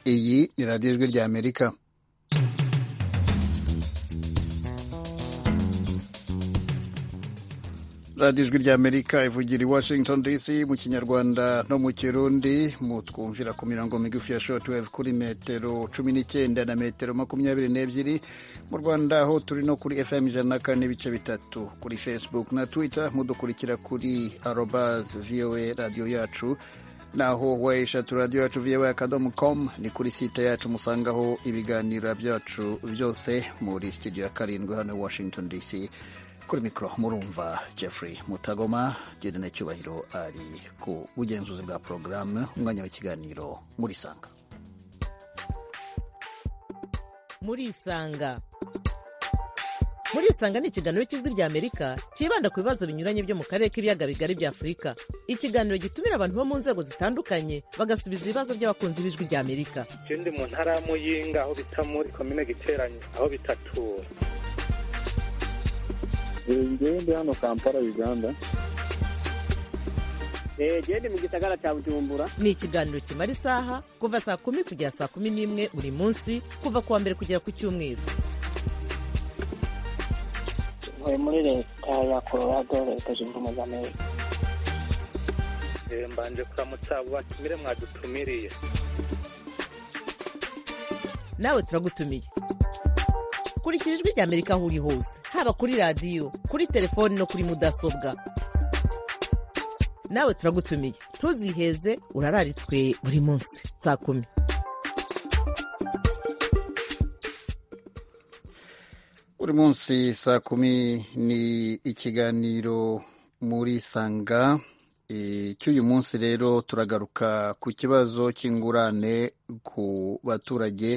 ni radiyo ijwi rya amerika radiyo ijwi rya amerika ivugira i washington dc mu kinyarwanda no mu kirundi mu twumvira ku mirongo migufi ya shortwave kuri metero cumi n'icyenda na metero makumyabiri n'ebyiri mu rwanda aho turi no kuri fm ijana na kane n'ibice bitatu kuri facebook na twitter mudukurikira kuri arobas voa radiyo yacu naho wayishatu radiyo yacu voa akadomo com ni kuri site yacu musangaho ibiganiro byacu byose muri studio ya karindwi hano washington dc kuri mikoro murumva jeffrey mutagoma na cyubahiro ari ku bugenzuzi bwa porogaramu umwanya w'ikiganiro murisanga murisanga murisanga ni ikiganiro cy'ijwi rya amerika cyibanda ku bibazo binyuranye byo mu karere k'ibiyaga bigari bya afurika ikiganiro gitumira abantu bo mu nzego zitandukanye bagasubiza ibibazo by'abakunzi b'ijwi rya amerika ndi mu ntara y'amuyinga aho bita muri komine giteranye aho bitatu ngende hano kampala uganda gende mu gisagara cya bujumbura ni ikiganiro kimara isaha kuva saa kumi kugera saa kumi n'imwe buri munsi kuva ku wa mbere kugera ku cyumweru tuvuye muri leta ya colorado leta zunze ubumwe za amerika mbanje kuramutsa watumire mwadutumiriye nawe turagutumiye kurikira ijwi rya amerika aho uri hose haba kuri radiyo kuri telefoni no kuri mudasobwa nawe turagutumiye ntuziheze urararitswe buri munsi saa kumi buri munsi saa kumi ni ikiganiro muri sanga cy'uyu munsi rero turagaruka ku kibazo cy'ingurane ku baturage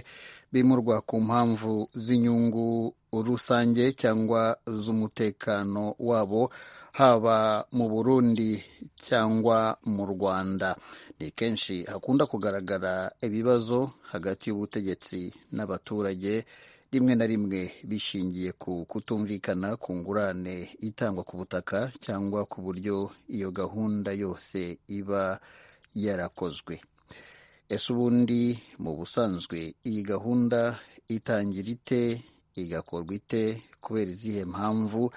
bimurwa ku mpamvu z'inyungu rusange cyangwa z'umutekano wabo haba mu burundi cyangwa mu rwanda ni kenshi hakunda kugaragara ibibazo hagati y'ubutegetsi n'abaturage rimwe na rimwe bishingiye ku kutumvikana ku ngurane itangwa ku butaka cyangwa ku buryo iyo gahunda yose iba yarakozwe ese ubundi mu busanzwe iyi gahunda itangira ite igakorwa ite kubera izihe mpamvu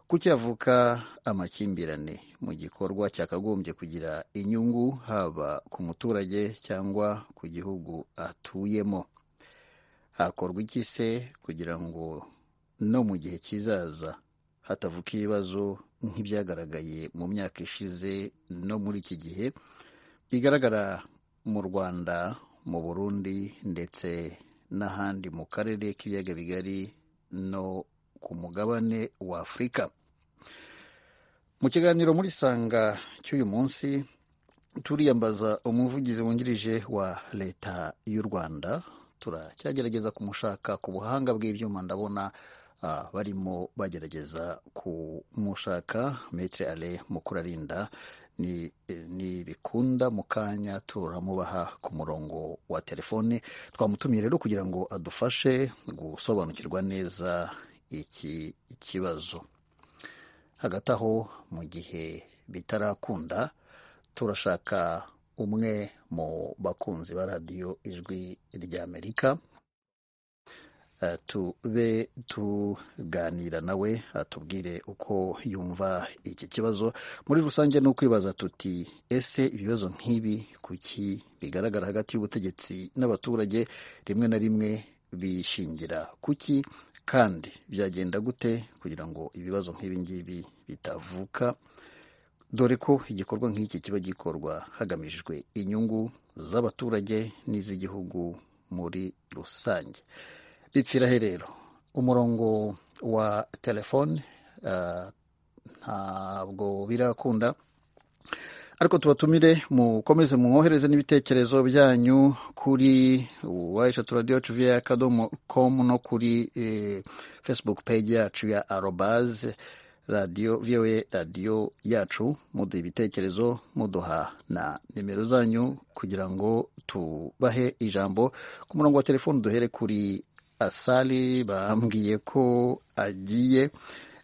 kucyavuka amakimbirane mu gikorwa cyakagombye kugira inyungu haba ku muturage cyangwa ku gihugu atuyemo hakorwa iki se kugira ngo no mu gihe kizaza hatavuka ibibazo nk'ibyagaragaye mu myaka ishize no muri iki gihe bigaragara mu rwanda mu burundi ndetse n'ahandi mu karere k'ibiyaga bigari no ku mugabane wa afurika mu kiganiro muri sanga cy'uyu munsi turiyambaza umuvugizi wungirije wa leta y'u rwanda turacyagerageza kumushaka ku buhanga bw'ibyuma ndabona barimo bagerageza kumushaka metere ale mukurarinda ntibikunda mu kanya turamubaha ku murongo wa telefone twamutumiye rero kugira ngo adufashe gusobanukirwa neza iki kibazo hagati aho mu gihe bitarakunda turashaka umwe mu bakunzi ba radiyo ijwi rya amerika tube tuganira nawe atubwire uko yumva iki kibazo muri rusange ni ukwibaza tuti ese ibibazo nk'ibi kuki bigaragara hagati y'ubutegetsi n'abaturage rimwe na rimwe bishingira kuki kandi byagenda gute kugira ngo ibibazo nk'ibi ngibi bitavuka dore ko igikorwa nk'iki kiba gikorwa hagamijwe inyungu z'abaturage n'iz'igihugu muri rusange bipfira he rero umurongo wa telefone ntabwo birakunda ariko tubatumire mukomeze mwohereze n'ibitekerezo byanyu kuri wayishatu radiyo cuviya akadomo komu no kuri facebook page yacu ya arobaze radiyo voa radiyo yacu muduha ibitekerezo muduha na nimero zanyu kugira ngo tubahe ijambo ku murongo wa telefoni duhere kuri asali bambwiye ko agiye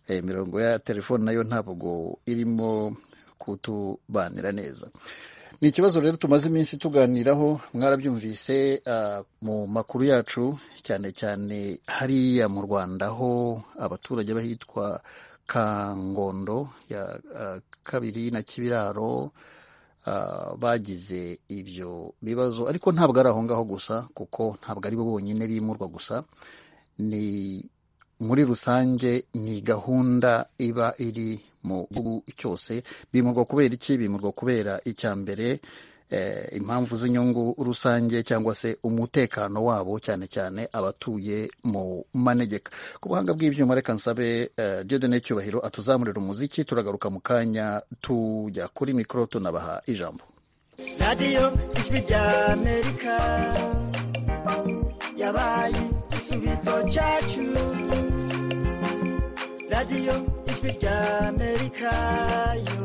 imirongo ya telefoni nayo ntabwo irimo kutubanira neza ni ikibazo rero tumaze iminsi tuganiraho mwarabyumvise ah, mu makuru yacu cyane cyane hariya mu rwanda ho abaturage bahitwa kangondo ya ah, kabiri na kibiraro ah, bagize ibyo bibazo ariko ntabwo ari aho ngaho gusa kuko ntabwo ari bo bonyine bimurwa gusa ni muri rusange ni gahunda iba iri mu gihugu cyose bimurwa kubera iki bimurwa kubera icya mbere eh, impamvu z'inyungu rusange cyangwa se umutekano wabo cyane cyane abatuye mu manegeka ku buhanga bw'ibyuma reka nsabe eh, Dieudonne cyubahiro atuzamurira umuziki turagaruka mu kanya tujya kuri mikoro tunabaha ijambo radiyo ijwi ry'amerika yabaye igisubizo cyacu radiyo ijwi ry'amerika yo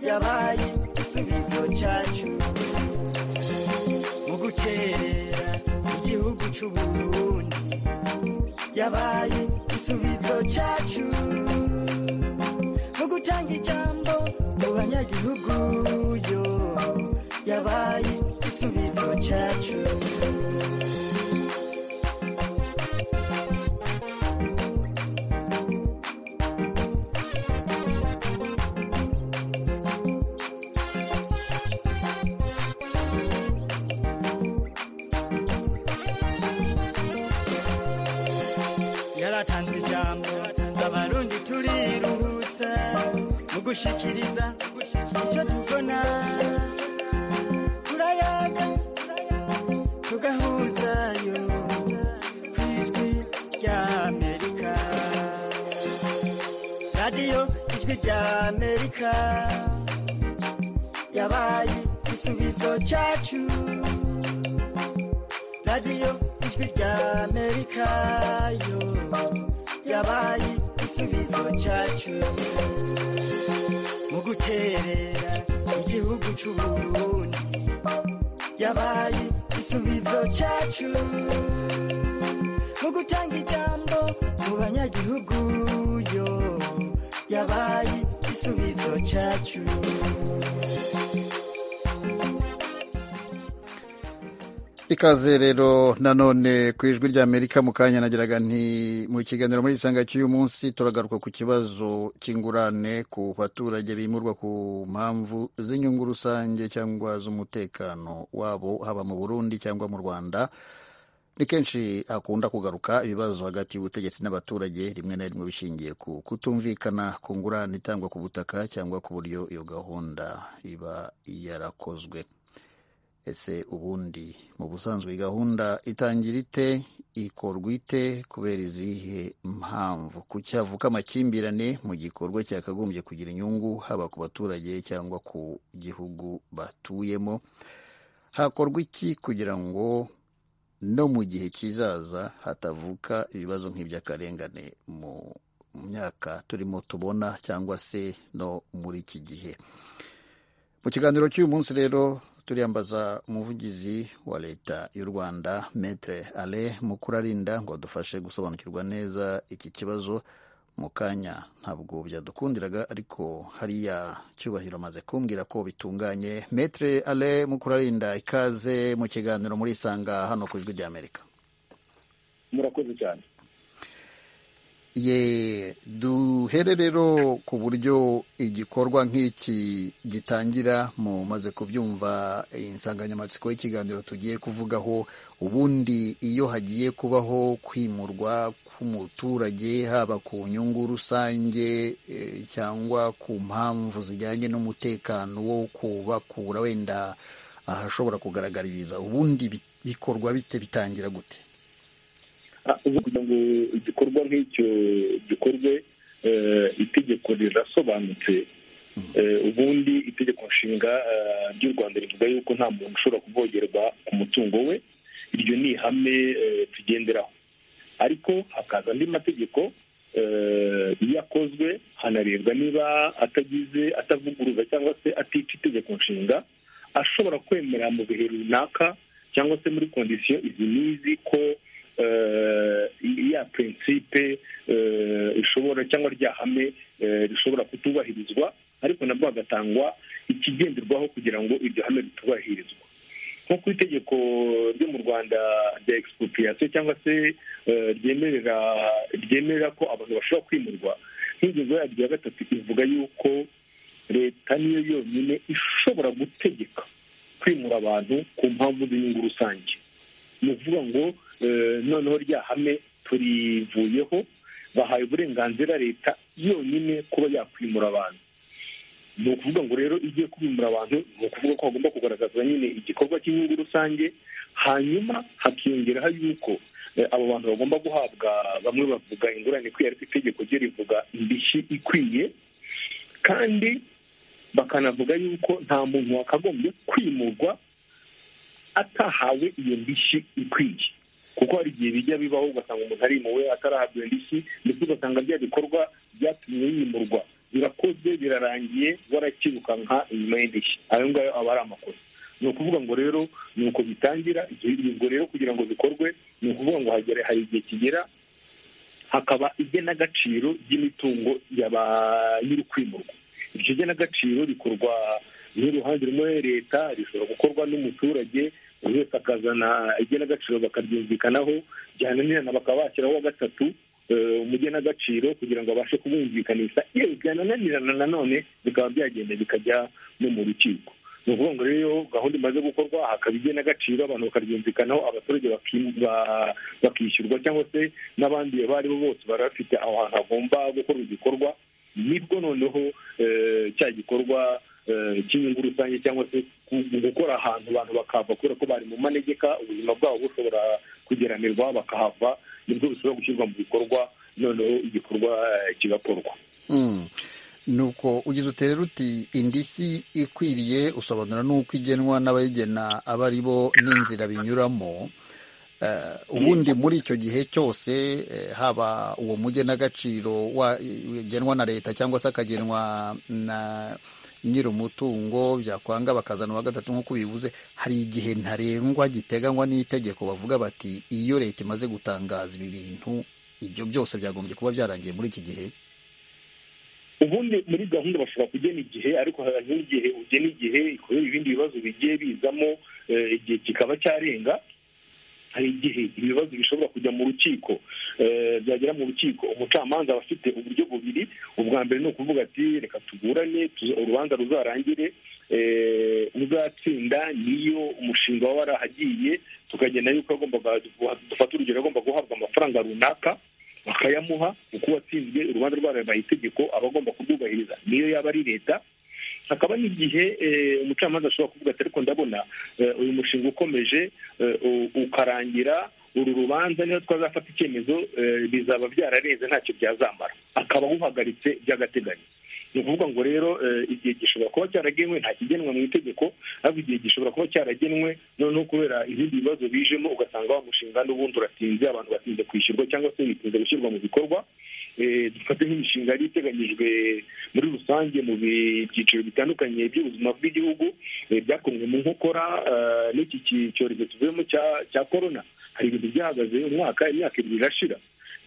yabaye igisubizo cyacu mu gukerera igihugu cy'uburundi yabaye igisubizo cyacu mu gutanga ijambo mu banyagihugu yo yabaye igisubizo cyacu yaratanze ijambo abarundi turiruhutsa mu gushikiriza icyo tubona turayaga tugahuzayo ku ijwi rya amerika radiyo ijwi rya amerika yabaye igisubizo cyacu radiyo ijwi rya amerika yo yabaye igisubizo cyacu mu guterera igihugu cy'uburundi yabaye igisubizo cyacu mu gutanga ijambo mu banyagihugu yo yabaye igisubizo cyacu ikaze rero nanone ku ijwi ry'amerika mu kanya nagiraga nti mu kiganiro muri isanga cy'uyu munsi turagaruka ku kibazo cy'ingurane ku baturage bimurwa ku mpamvu z'inyungu rusange cyangwa z'umutekano wabo haba mu burundi cyangwa mu rwanda ni kenshi hakunda kugaruka ibibazo hagati y'ubutegetsi n'abaturage rimwe na rimwe bishingiye ku kutumvikana ku ngurane itangwa ku butaka cyangwa ku buryo iyo gahunda iba yarakozwe ese ubundi mu busanzwe iyi gahunda itangira ite ikorwa ite kubera izihe mpamvu kuki havuka amakimbirane mu gikorwa cyakagombye kugira inyungu haba ku baturage cyangwa ku gihugu batuyemo hakorwa iki kugira ngo no mu gihe kizaza hatavuka ibibazo nk'iby'akarengane mu myaka turimo tubona cyangwa se no muri iki gihe mu kiganiro cy'uyu munsi rero turiyambaza umuvugizi wa leta y'u rwanda metre ale mukurarinda ngo adufashe gusobanukirwa neza iki kibazo mu kanya ntabwo byadukundiraga ariko hariya cyubahiro amaze kumbwira ko bitunganye metre ale mukurarinda ikaze mu kiganiro muri isanga hano ku ijwi ry'amerika murakoze cyane ye duhere rero ku buryo igikorwa nk'iki gitangira mumaze kubyumva insanganyamatsiko y'ikiganiro tugiye kuvugaho ubundi iyo hagiye kubaho kwimurwa k'umuturage haba ku nyungu rusange eh, cyangwa ku mpamvu zijyanye n'umutekano wo kubakura wenda ahashobora kugaragaririza ubundi bi- bikorwa bite bitangira gute Ah, ubu kugira ngo igikorwa nk'icyo gikorwe eh, itegeko rirasobanutse Eh, ubundi itegeko nshinga eh, ry'u rwanda rivuga yuko nta muntu ushobora kuvogerwa ku mutungo we iryo ni ihame eh, tugenderaho ariko hakaza andi mategeko eh, iyo akozwe hanarebwa niba atagize atavuguruza cyangwa se atica itegeko nshinga ashobora kwemera mu bihe runaka cyangwa se muri kondisiyo izi n'izi ko eh, ya prinsipe eh, ishobora cyangwa rya hame eh, rishobora kutubahirizwa ariko nabwo hagatangwa ikigenderwaho kugira ngo iryo hame ritubahirizwe nko ku itegeko ryo mu rwanda rya expropriation cyangwa se ryemerera ryemera ko abantu bashobora kwimurwa nk'ingingo yaryo ya gatatu ivuga yuko leta niyo yonyine ishobora gutegeka kwimura abantu ku mpamvu z'inyungu rusange ni ukuvuga ngo noneho rya hame turivuyeho bahaye uburenganzira leta yonyine kuba yakwimura abantu ni ukuvuga ngo rero iyo ugiye kubimura abantu ni ukuvuga ko hagomba kugaragazwa nyine igikorwa cy'inyungu rusange hanyuma hakiyongeraho yuko abo bantu bagomba guhabwa bamwe bavuga ingurane ikwiye ariko itegeko ryo rivuga indishyi ikwiye kandi bakanavuga yuko nta muntu wakagombye kwimurwa atahawe iyo ndishyi ikwiye kuko hari igihe bijya bibaho ugasanga umuntu arimuwe atarahabwa iyo ndishyi ndetse ugasanga bya bikorwa byatumye yimurwa birakoze birarangiye warakirukanka inyuma y'indishyi ayo ngayo aba ari amakosa ni ukuvuga ngo rero ni uko bitangira ubwo rero kugira ngo bikorwe ni ukuvuga ngo hagere hari igihe kigera hakaba igenagaciro ry'imitungo y'iri kwimurwa iryo genagaciro rikorwa n'uruhande rumwe leta rishobora gukorwa n'umuturage buri wese akazana igenagaciro bakaryumvikanaho byananirana bakaba bashyiraho wa gatatu umugenagaciro kugira ngo abashe kubumvikanisha iyo byananirana nanone bikaba byagenda bikajya no mu rukiko ni ukuvuga ngo rero gahunda imaze gukorwa hakaba igenagaciro abantu bakaryumvikanaho abaturage bakishyurwa cyangwa se n'abandi bari bo bose bari bafite aho hantu hagomba gukora igikorwa nibwo noneho cya gikorwa cy'inyungu rusange cyangwa se gukora ahantu abantu bakahava kubera ko bari mu manegeka ubuzima bwabo bushobora kugeranirwa bakahava nibwo bishobora gushyirwa mu bikorwa noneho igikorwa kigakorwa nuko ugize utere uti indishyi ikwiriye usobanura n'uko igenwa n'abayigena aba ari bo n'inzira binyuramo ubundi muri icyo gihe cyose haba uwo mugenagaciro wagenwa na leta cyangwa se akagenwa na nyiri umutungo byakwanga bakazana uwa gatatu nk'uko bivuze hari igihe ntarengwa giteganywa n'itegeko bavuga bati iyo leta imaze gutangaza ibi bintu ibyo byose byagombye kuba byarangiye muri iki gihe ubundi muri gahunda bashobora kugena igihe ariko hari n'igihe ugena igihe kubera ibindi bibazo bigiye bizamo igihe kikaba cyarenga hari igihe ibibazo bishobora kujya mu rukiko byagera mu rukiko umucamanza aba afite uburyo bubiri ubwa mbere ni ukuvuga ati reka tugurane urubanza ruzarangire uzatsinda niyo umushinga waba warahagiye tukagenda yuko dufata urugero agomba guhabwa amafaranga runaka bakayamuha kuko uwatsinzwe urubanza rwarabaye itegeko aba agomba kurwubahiriza niyo yaba ari leta hakaba n'igihe umucamanza ashobora kuvuga ati ariko ndabona uyu mushinga ukomeje ukarangira uru rubanza niba twazafata icyemezo bizaba byararenze ntacyo byazamara akaba awuhagaritse by'agateganyo ni ukuvuga ngo rero igihe gishobora kuba cyaragenwe nta kigenwa mu itegeko ariko igihe gishobora kuba cyaragenwe noneho kubera ibindi bibazo bijemo ugasanga wa mushinga n'ubundi uratinze abantu batinze kwishyurwa cyangwa se bitinze gushyirwa mu bikorwa dufate nk'imishinga yari iteganyijwe muri rusange mu byiciro bitandukanye by'ubuzima bw'igihugu byakomwe mu nkokora n'iki cyorezo tuvuyemo cya korona hari ibintu byahagaze umwaka imyaka ibiri irashira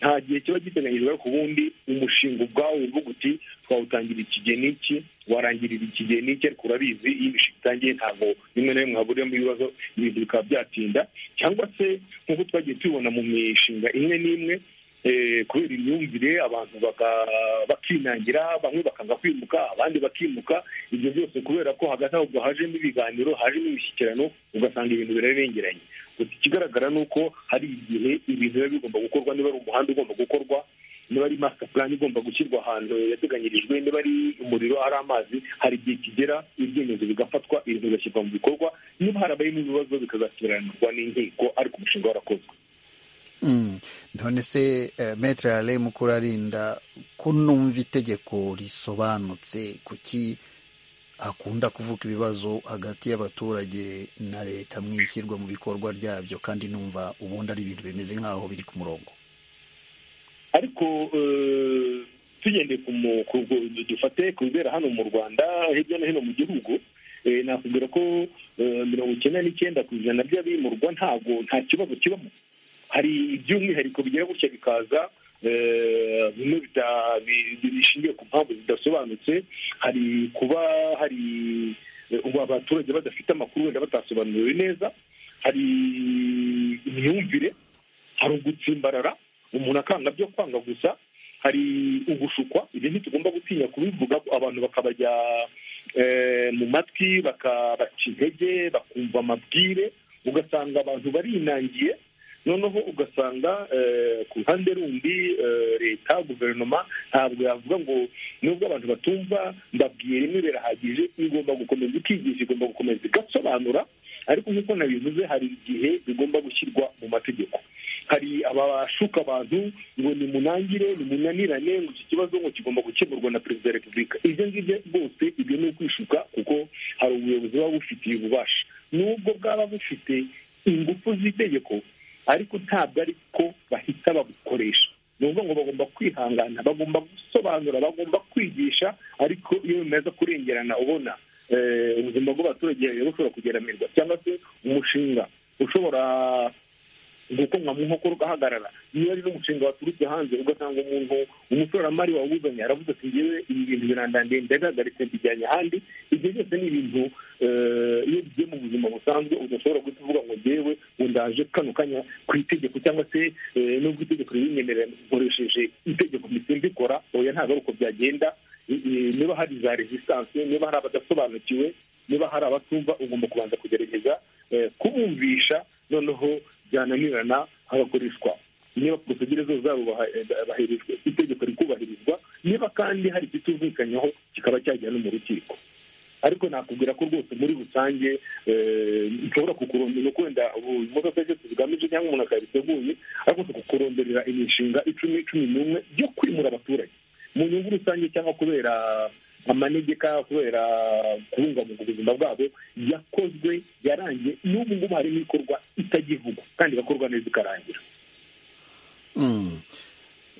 nta gihe kiba giteganyijwe ariko ubundi umushinga ubwawo uvuga uti twawutangira ikigeni iki warangirira ikigeni iki ariko urabizi iyo imishinga itangiye ntabwo rimwe na rimwe haburiyemo ibibazo ibintu bikaba byatinda cyangwa se nk'uko twagiye tubibona mu mishinga imwe n'imwe kubera imyumvire abantu bakinangira bamwe bakanga kwimuka abandi bakimuka ibyo byose kubera ko hagati aho hajemo ibiganiro hajemo imishyikirano ugasanga ibintu birarengeranye gusa ikigaragara ni uko hari igihe ibintu biba bigomba gukorwa niba ari umuhanda ugomba gukorwa niba ari masitapurani igomba gushyirwa ahantu yateganyirijwe niba ari umuriro ari amazi hari igihe kigera ibyemezo bigafatwa ibintu bigashyirwa mu bikorwa niba harabayemo ibibazo bikazasiranirwa n'inkiko ariko umushinga warakozwe none se metere ya remu kurarinda ko numva itegeko risobanutse kuki hakunda kuvuka ibibazo hagati y'abaturage na leta mu ishyirwa mu bikorwa ryabyo kandi numva ubundi ari ibintu bimeze nk'aho biri ku murongo ariko tugendeye ku dufate ku bibera hano mu rwanda hirya no hino mu gihugu nakubwira ko mirongo icyenda n'icyenda ku ijana by'abimurwa ntabwo nta kibazo kibamo hari iby'umwihariko bigira gutya bikaza bimwe bita- bi- bi- bishingiye ku mpamvu zidasobanutse hari kuba hari eh, ubu abaturage badafite amakuru wenda batasobanuriwe neza hari imyumvire hari ugutsimbarara umuntu akanga byo kwanga gusa hari ugushukwa ibyo ntitugomba gutinya kubivuga ko abantu bakabajya eh, mu matwi bakabaca intege bakumva amabwire ugasanga abantu barinangiye noneho ugasanga eh, ku ruhande rundi eh, leta guverinoma ntabwo yavuga ngo nubwo abantu batumva mbabwiye rimwe birahagije igomba gukomeza ikigisha igomba gukomeza igasobanura ariko nk'uko nabivuze hari igihe bigomba gushyirwa mu mategeko hari abashuka abantu ngo nimunangire nimunanirane ngo iki kibazo ngo kigomba gukemurwa na perezida wa repubulika ibyo ngibyo rwose ibyo ni ukwishuka kuko hari ubuyobozi buba bufitiye ububasha nubwo bwaba bufite ingufu z'itegeko ariko ntabwo ari ko bahita babukoresha ni ukuvuga ngo bagomba kwihangana bagomba gusobanura bagomba kwigisha ariko iyo bimaze kurengerana ubona eh, ubuzima bw'abaturage bushobora kugeramirwa cyangwa se umushinga ushobora gukomwa mu nkokora ugahagarara niba ari n'umushinga waturutse hanze ugasanga umuntu umushoramari wawuzanye aravuze ati ngewe ibi bintu birandandeye ndabihagaritse mbijyanye ahandi ibyo byose ni ibintu eh, iyo bigiye mu buzima busanzwe udashobora guhita uvuga ngo ngewe ngo ndaje kano kanya ku itegeko cyangwa se eh, nubwo itegeko ribinyemerera nkoresheje itegeko mbikora oya ntabwo ari uko byagenda I- i- niba hari za rezistanse niba hari abadasobanukiwe niba hari abatumva ugomba kubanza kugerageza eh, kubumvisha noneho byananirana hagakoreshwa niba porosegire zose zarubahirijwe itegeko rikubahirizwa niba kandi hari ikituzikanyeho kikaba cyajya no mu rukiko ariko nakubwira ko rwose muri rusange eh, nshobora kukurondera uko wenda imodoka zose zigamije cyangwa umuntu akabiteguye ariko kukuronderera imishinga icumi cumi n'umwe yo kwimura abaturage mu nyungu rusange cyangwa kubera amanegeka kubera kubungabunga ubuzima bwabo yakozwe yarangiye n'ubu ngubu harimo ikorwa itagivugwa kandi igakorwa neza ikarangira Mm.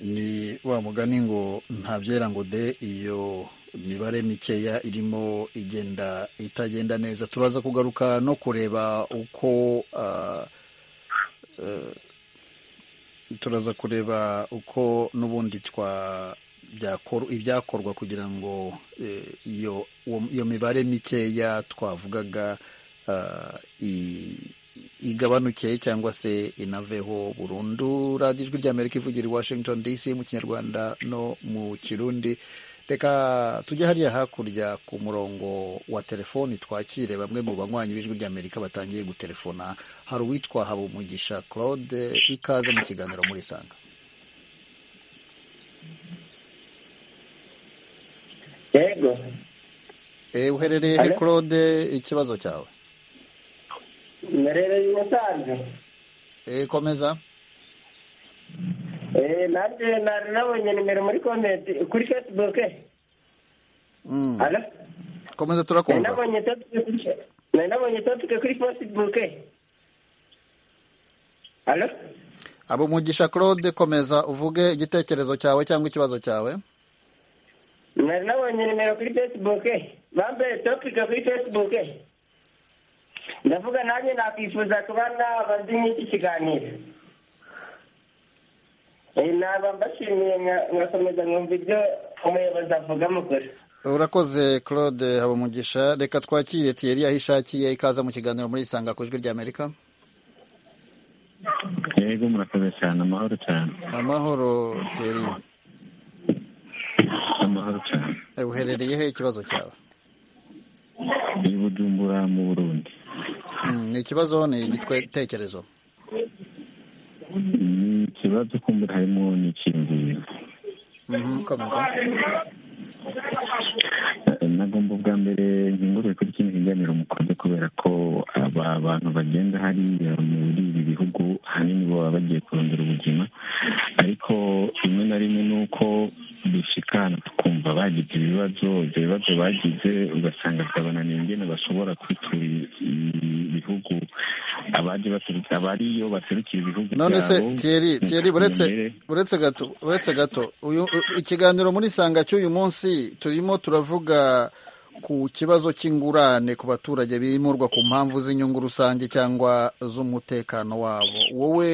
ni wa mugani ngo ntabyera ngo de iyo mibare mikeya irimo igenda itagenda neza turaza kugaruka no kureba uko ah, eh, turaza kureba uko n'ubundi twa byakor- ibyakorwa kugira ngo eh, iyo uwo- iyo mibare mikeya twavugaga ah, i- igabanuke cyangwa se inaveho burundu radiyo ijwi ry'amerika ivugira i washington dc mu kinyarwanda no mu kirundi reka tujye hariya hakurya ku murongo wa telefoni twakire bamwe mu banywanyi b'ijwi ry'amerika batangiye gutelefona hari uwitwa habumugisha claude ikaze mu kiganiro muri sanga yego e, uherereye he Hello? claude ikibazo cyawe mberereye i musanze e, komeza Eh, nanjye nari nabonye nimero muri komenti kuri facebook mm. Alo? komeza nari turakumva nabonye topic kuri- nari nabonye topic kuri facebook Alo? habumugisha claude komeza uvuge igitekerezo cyawe cyangwa ikibazo cyawe nari nabonye nimero kuri facebook bambaye topic kuri facebook ndavuga nanjye nakwifuza kuba naba ndi nk'iki kiganiro Eh, naba mbashimiye nka- nkakomeza nkumva ibyo umuyobozi avuga mukora urakoze claude habumugisha reka twakire tiyeri aho ishakiye ikaza mu kiganiro muri isanga ku ijwi ry'amerika yego murakoze cyane amahoro cyane amahoro tiyeri amahoro cyane Eh, uherereye he ikibazo cyawe i bujumbura mu burundi Mm, ni ikibazo ni igitekerezo ni ikibazo kumbura harimo n'ikingiro Mhm, komeza Eh, nagomba ubwa mbere nkingurire kuri kino kiganiro mukoze kubera ko aba bantu bagenda hariya muri ibi bihugu ahanini baba bagiye kurondera ubuzima ariko rimwe na rimwe ni uko dushika ahantu tukumva bagize ibibazo ibyo bibazo bagize ugasanga bikabananiye ingene bashobora kwitura i- ibihugu abaje baturutse abariyo baserukira ibihugu none se byabo, tiyeri tiyeri imbere. uretse uretse gato uretse gato uyu u- ikiganiro muri isanga cy'uyu munsi turimo turavuga ku kibazo cy'ingurane ku baturage bimurwa ku mpamvu z'inyungu rusange cyangwa z'umutekano wabo wowe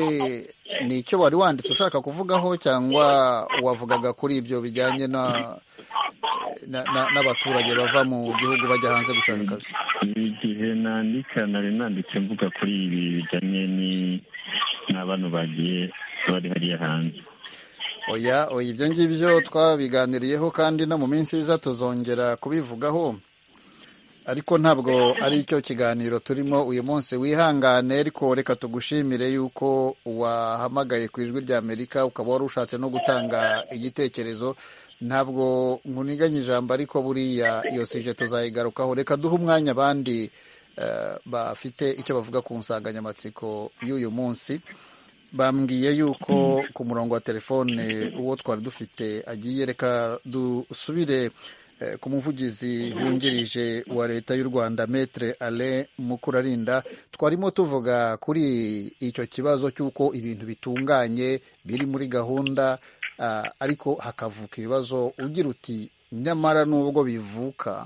ni icyo wari wanditse ushaka kuvugaho cyangwa wavugaga kuri ibyo bijyanye na n'abaturage bava mu gihugu bajya hanze gushaka akazi igihe nandika nari nanditse mvuga kuri ibi bijyanye n'abantu bagiye bari hariya hanze oya oya ibyo ngibyo twabiganiriyeho kandi no mu minsi iza tuzongera kubivugaho ariko ntabwo ari cyo kiganiro turimo uyu munsi wihangane ariko reka tugushimire yuko wahamagaye ku ijwi rya amerika ukaba wari ushatse no gutanga igitekerezo ntabwo nkuniganya ijambo ariko buriya iyo sije tuzayigarukaho reka duhe umwanya abandi bafite icyo bavuga ku nsanganyamatsiko y'uyu munsi bambwiye yuko ku murongo wa telefone uwo twari dufite agiye reka dusubire ku muvugizi wungirije wa leta y'u rwanda metere ale mukurarinda twarimo tuvuga kuri icyo kibazo cy'uko ibintu bitunganye biri muri gahunda ariko hakavuka ibibazo ugira uti nyamara nubwo bivuka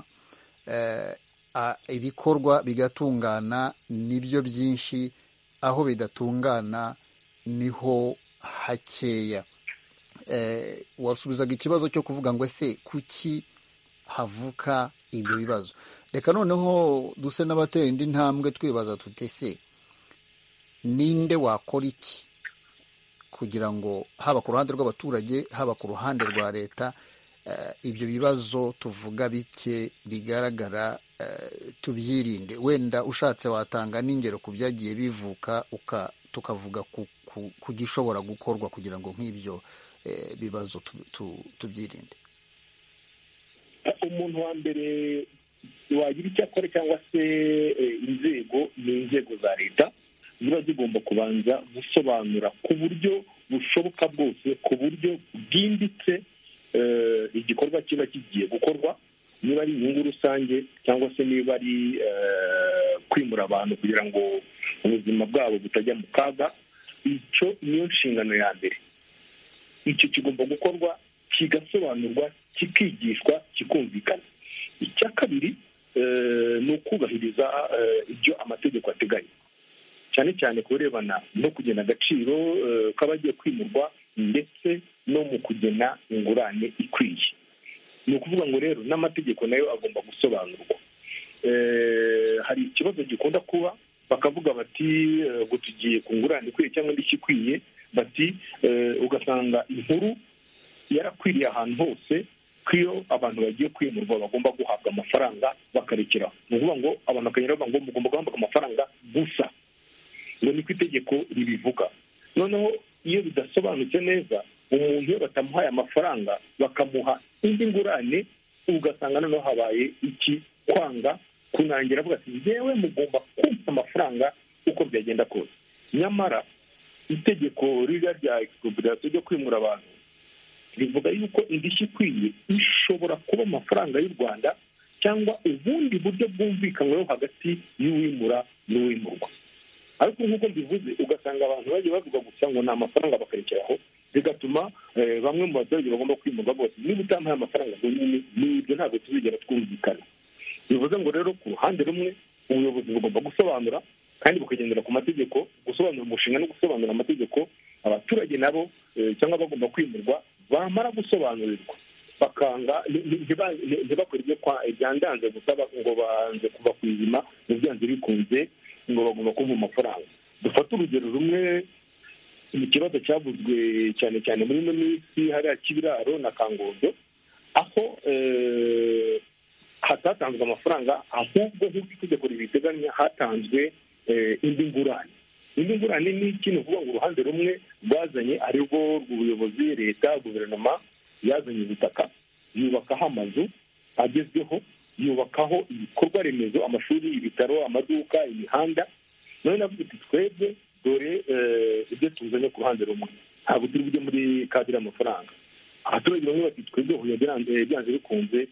ibikorwa bigatungana nibyo byinshi aho bidatungana niho hakeya wasubizaga ikibazo cyo kuvuga ngo ese kuki havuka ibyo bibazo reka noneho duse n'abatera indi ntambwe twibaza tutese ninde wakora iki kugira ngo haba ku ruhande rw'abaturage haba ku ruhande rwa leta ibyo bibazo tuvuga bike bigaragara tubyirinde wenda ushatse watanga n'ingero ku byagiye bivuka tukavuga ku ku gishobora gukorwa kugira ngo nk'ibyo bibazo tubyirinde umuntu wa mbere wagira icyo akora cyangwa se inzego ni inzego za leta ziba zigomba kubanza gusobanura ku buryo bushoboka bwose ku buryo bwimbitse igikorwa kiba kigiye gukorwa niba ari inyungu rusange cyangwa se niba ari kwimura abantu kugira ngo ubuzima bwabo butajya mu kaga icyo niyo nshingano ya mbere icyo kigomba gukorwa kigasobanurwa kikigishwa kikumvikana icya kabiri ni ukubahiriza ibyo amategeko ateganya cyane cyane ku birebana no kugena agaciro k'abagiye kwimurwa ndetse no mu kugena ingurane ikwiye ni ukuvuga ngo rero n'amategeko nayo agomba gusobanurwa hari ikibazo gikunda kuba bakavuga bati ngo tugiye ku ngurane ikwiye cyangwa indishyi ikwiye bati ugasanga inkuru yarakwiriye ahantu hose ko iyo abantu bagiye kwimurwa bagomba guhabwa amafaranga bakarekeraho ni ukuvuga ngo abantu bakagenda bavuga ngo mugomba guhabwa amafaranga gusa ngo niko itegeko ribivuga noneho iyo bidasobanutse neza umuntu iyo batamuhaye amafaranga bakamuha indi ngurane ugasanga noneho habaye iki kwanga kunangira avuga ati ngewe mugomba kumva amafaranga uko byagenda kose nyamara itegeko ririya rya egisikoperasiyo ryo kwimura abantu rivuga yuko indishyi ikwiye ishobora kuba amafaranga y'u rwanda cyangwa ubundi buryo bwumvikanyweho hagati y'uwimura n'uwimurwa ariko nk'uko mbivuze ugasanga abantu bagiye bavuga gusa ngo ni amafaranga bakarekeraho bigatuma bamwe mu baturage bagomba kwimurwa bose niba utampaye amafaranga ngo nyine n'ibyo ntabwo tuzigera twumvikana bivuze ngo rero ku ruhande rumwe ubuyobozi bugomba gusobanura kandi bukagendera ku mategeko gusobanura umushinga no gusobanura amategeko abaturage nabo cyangwa bagomba kwimurwa bamara gusobanurirwa bakanga ntibakore ibyo byandanze gusa ngo banze kuva ku izima ngo byanze bikunze ngo bagomba kumva amafaranga dufate urugero rumwe mu kibazo cyavuzwe cyane cyane muri ino minsi hariya kibiraro na kangondo aho hatatanzwe amafaranga ahubwo nk'uko itegeko ribiteganya hatanzwe indi ngurane indi ngurane ni ikintu uvuga ngo uruhande rumwe rwazanye ari rwo rw'ubuyobozi leta guverinoma yazanye ubutaka yubakaho amazu agezweho yubakaho ibikorwa remezo amashuri ibitaro amaduka imihanda nawe navuga uti twebwe dore ibyo tuzanye ku ruhande rumwe ntabwo turi bujye muri kadire y'amafaranga abaturage bamwe bati twebwe huye byanze bikunze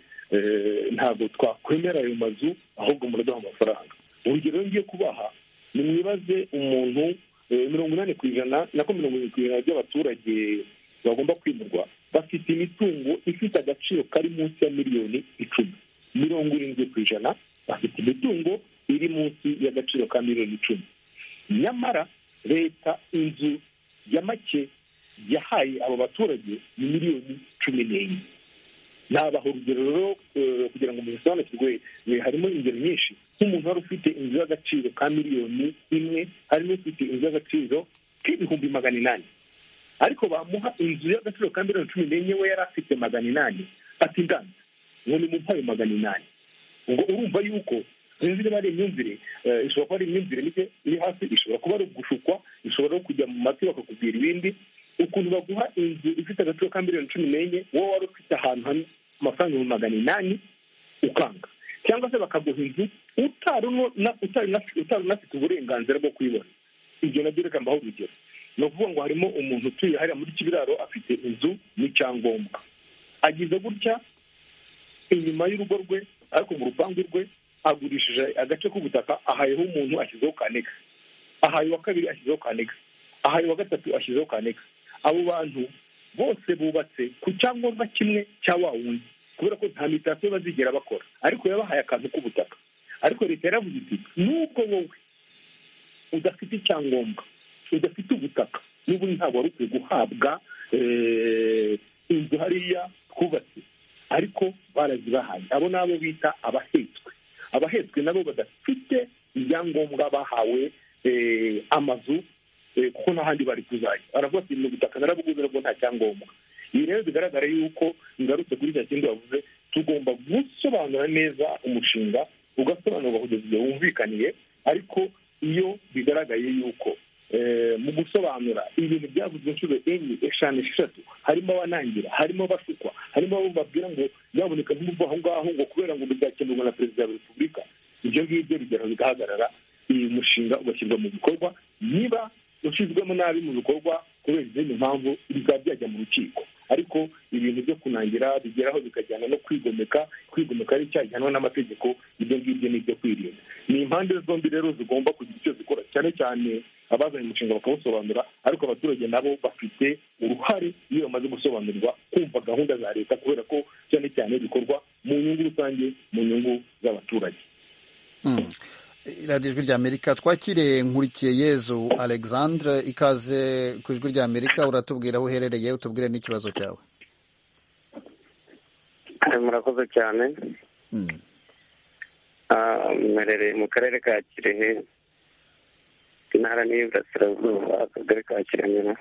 ntabwo twakwemera ayo mazu ahubwo muraduha amafaranga urugero ngiye kubaha ni mwibaze umuntu mirongo inani ku ijana nako mirongo irindwi ku ijana by'abaturage bagomba kwimurwa bafite imitungo ifite agaciro kari munsi ya miliyoni icumi mirongo irindwi ku ijana bafite imitungo iri munsi y'agaciro ka miliyoni icumi nyamara leta inzu ya make yahaye abo baturage ni miliyoni cumi n'enye nabaha urugero rero kugira ngo mubisobanukirwe harimo ingero nyinshi nk'umuntu wari ufite inzu y'agaciro ka miliyoni imwe harimo ufite inzu y'agaciro k'ibihumbi magana inani ariko bamuha inzu y'agaciro ka miliyoni cumi n'enye we yari afite magana inani ati ndanze ngo ni mu ayo magana inani ubwo urumva yuko sinzi niba ari imyumvire ishobora kuba ari imyumvire mike iri hasi ishobora kuba ari ugushukwa ishobora no kujya mu matwi bakakubwira ibindi ukuntu baguha inzu ifite agaciro ka miliyoni cumi n'enye wowe wari ufite ahantu hamwe amafaranga ibihumbi magana inani ukanga cyangwa se bakaguha inzu utari unafite uburenganzira bwo kuyibona ibyo nabyo reka mbaho urugero ni ukuvuga ngo harimo umuntu utuye hariya muri kibiraro afite inzu n'icyangombwa agize gutya inyuma y'urugo rwe ariko mu rupangu rwe agurishije agace k'ubutaka ahayeho umuntu ashyizeho kanega ahaye uwa kabiri ashyizeho kanega ahaye uwa gatatu ashyizeho kanega abo bantu bose bubatse ku cyangombwa kimwe cya wa wundi kubera ko nta mitako bazigera bakora ariko yabahaye akantu k'ubutaka ariko leta yaravuze iti n'ubwo wowe udafite icyangombwa udafite ubutaka n'ubundi ntabwo wari ukwiye guhabwa inzu hariya twubatse ariko barazibahaye abo ni abo bita abahetswe abahetswe nabo badafite ibyangombwa bahawe amazu kuko nta handi bari kuzajya baravuga ati mu butaka narabuguze nabwo nta cyangombwa ibi rero bigaragara yuko ngarutse kuri cya kindi wavuze tugomba gusobanura neza umushinga ugasobanurwa kugeza igihe wumvikaniye ariko iyo bigaragaye yuko mu gusobanura ibintu byavuzwe inshuro enye eshanu esheshatu harimo abanangira harimo abashukwa harimo abo babwira ngo byaboneka nk'ubu aho ngaho ngo kubera ngo bizakemurwa na perezida wa repubulika ibyo ngibyo bigera bigahagarara uyu mushinga ugashyirwa mu bikorwa niba ushyizwemo nabi mu bikorwa kubera izindi mpamvu bikaba byajya mu rukiko ariko ibintu byo kunangira bigeraho bikajyana no kwigomeka kwigomeka ari cyagihanwa n'amategeko ibyo ngibyo ni ibyo kwirinda ni impande zombi rero zigomba kugira icyo zikora cyane cyane abazanye umushinga bakawusobanura ariko abaturage nabo bafite uruhare iyo bamaze gusobanurirwa kumva gahunda za leta kubera ko cyane cyane bikorwa mu nyungu rusange mu nyungu z'abaturage ijwi rya amerika twakire nkurikiye yezu alexandre ikaze ku ijwi rya amerika uratubwira aho uherereye utubwire n'ikibazo cyawe murakoze cyane mperereye mu karere ka kirehe intara n'iburasirazuba akagari ka kiremera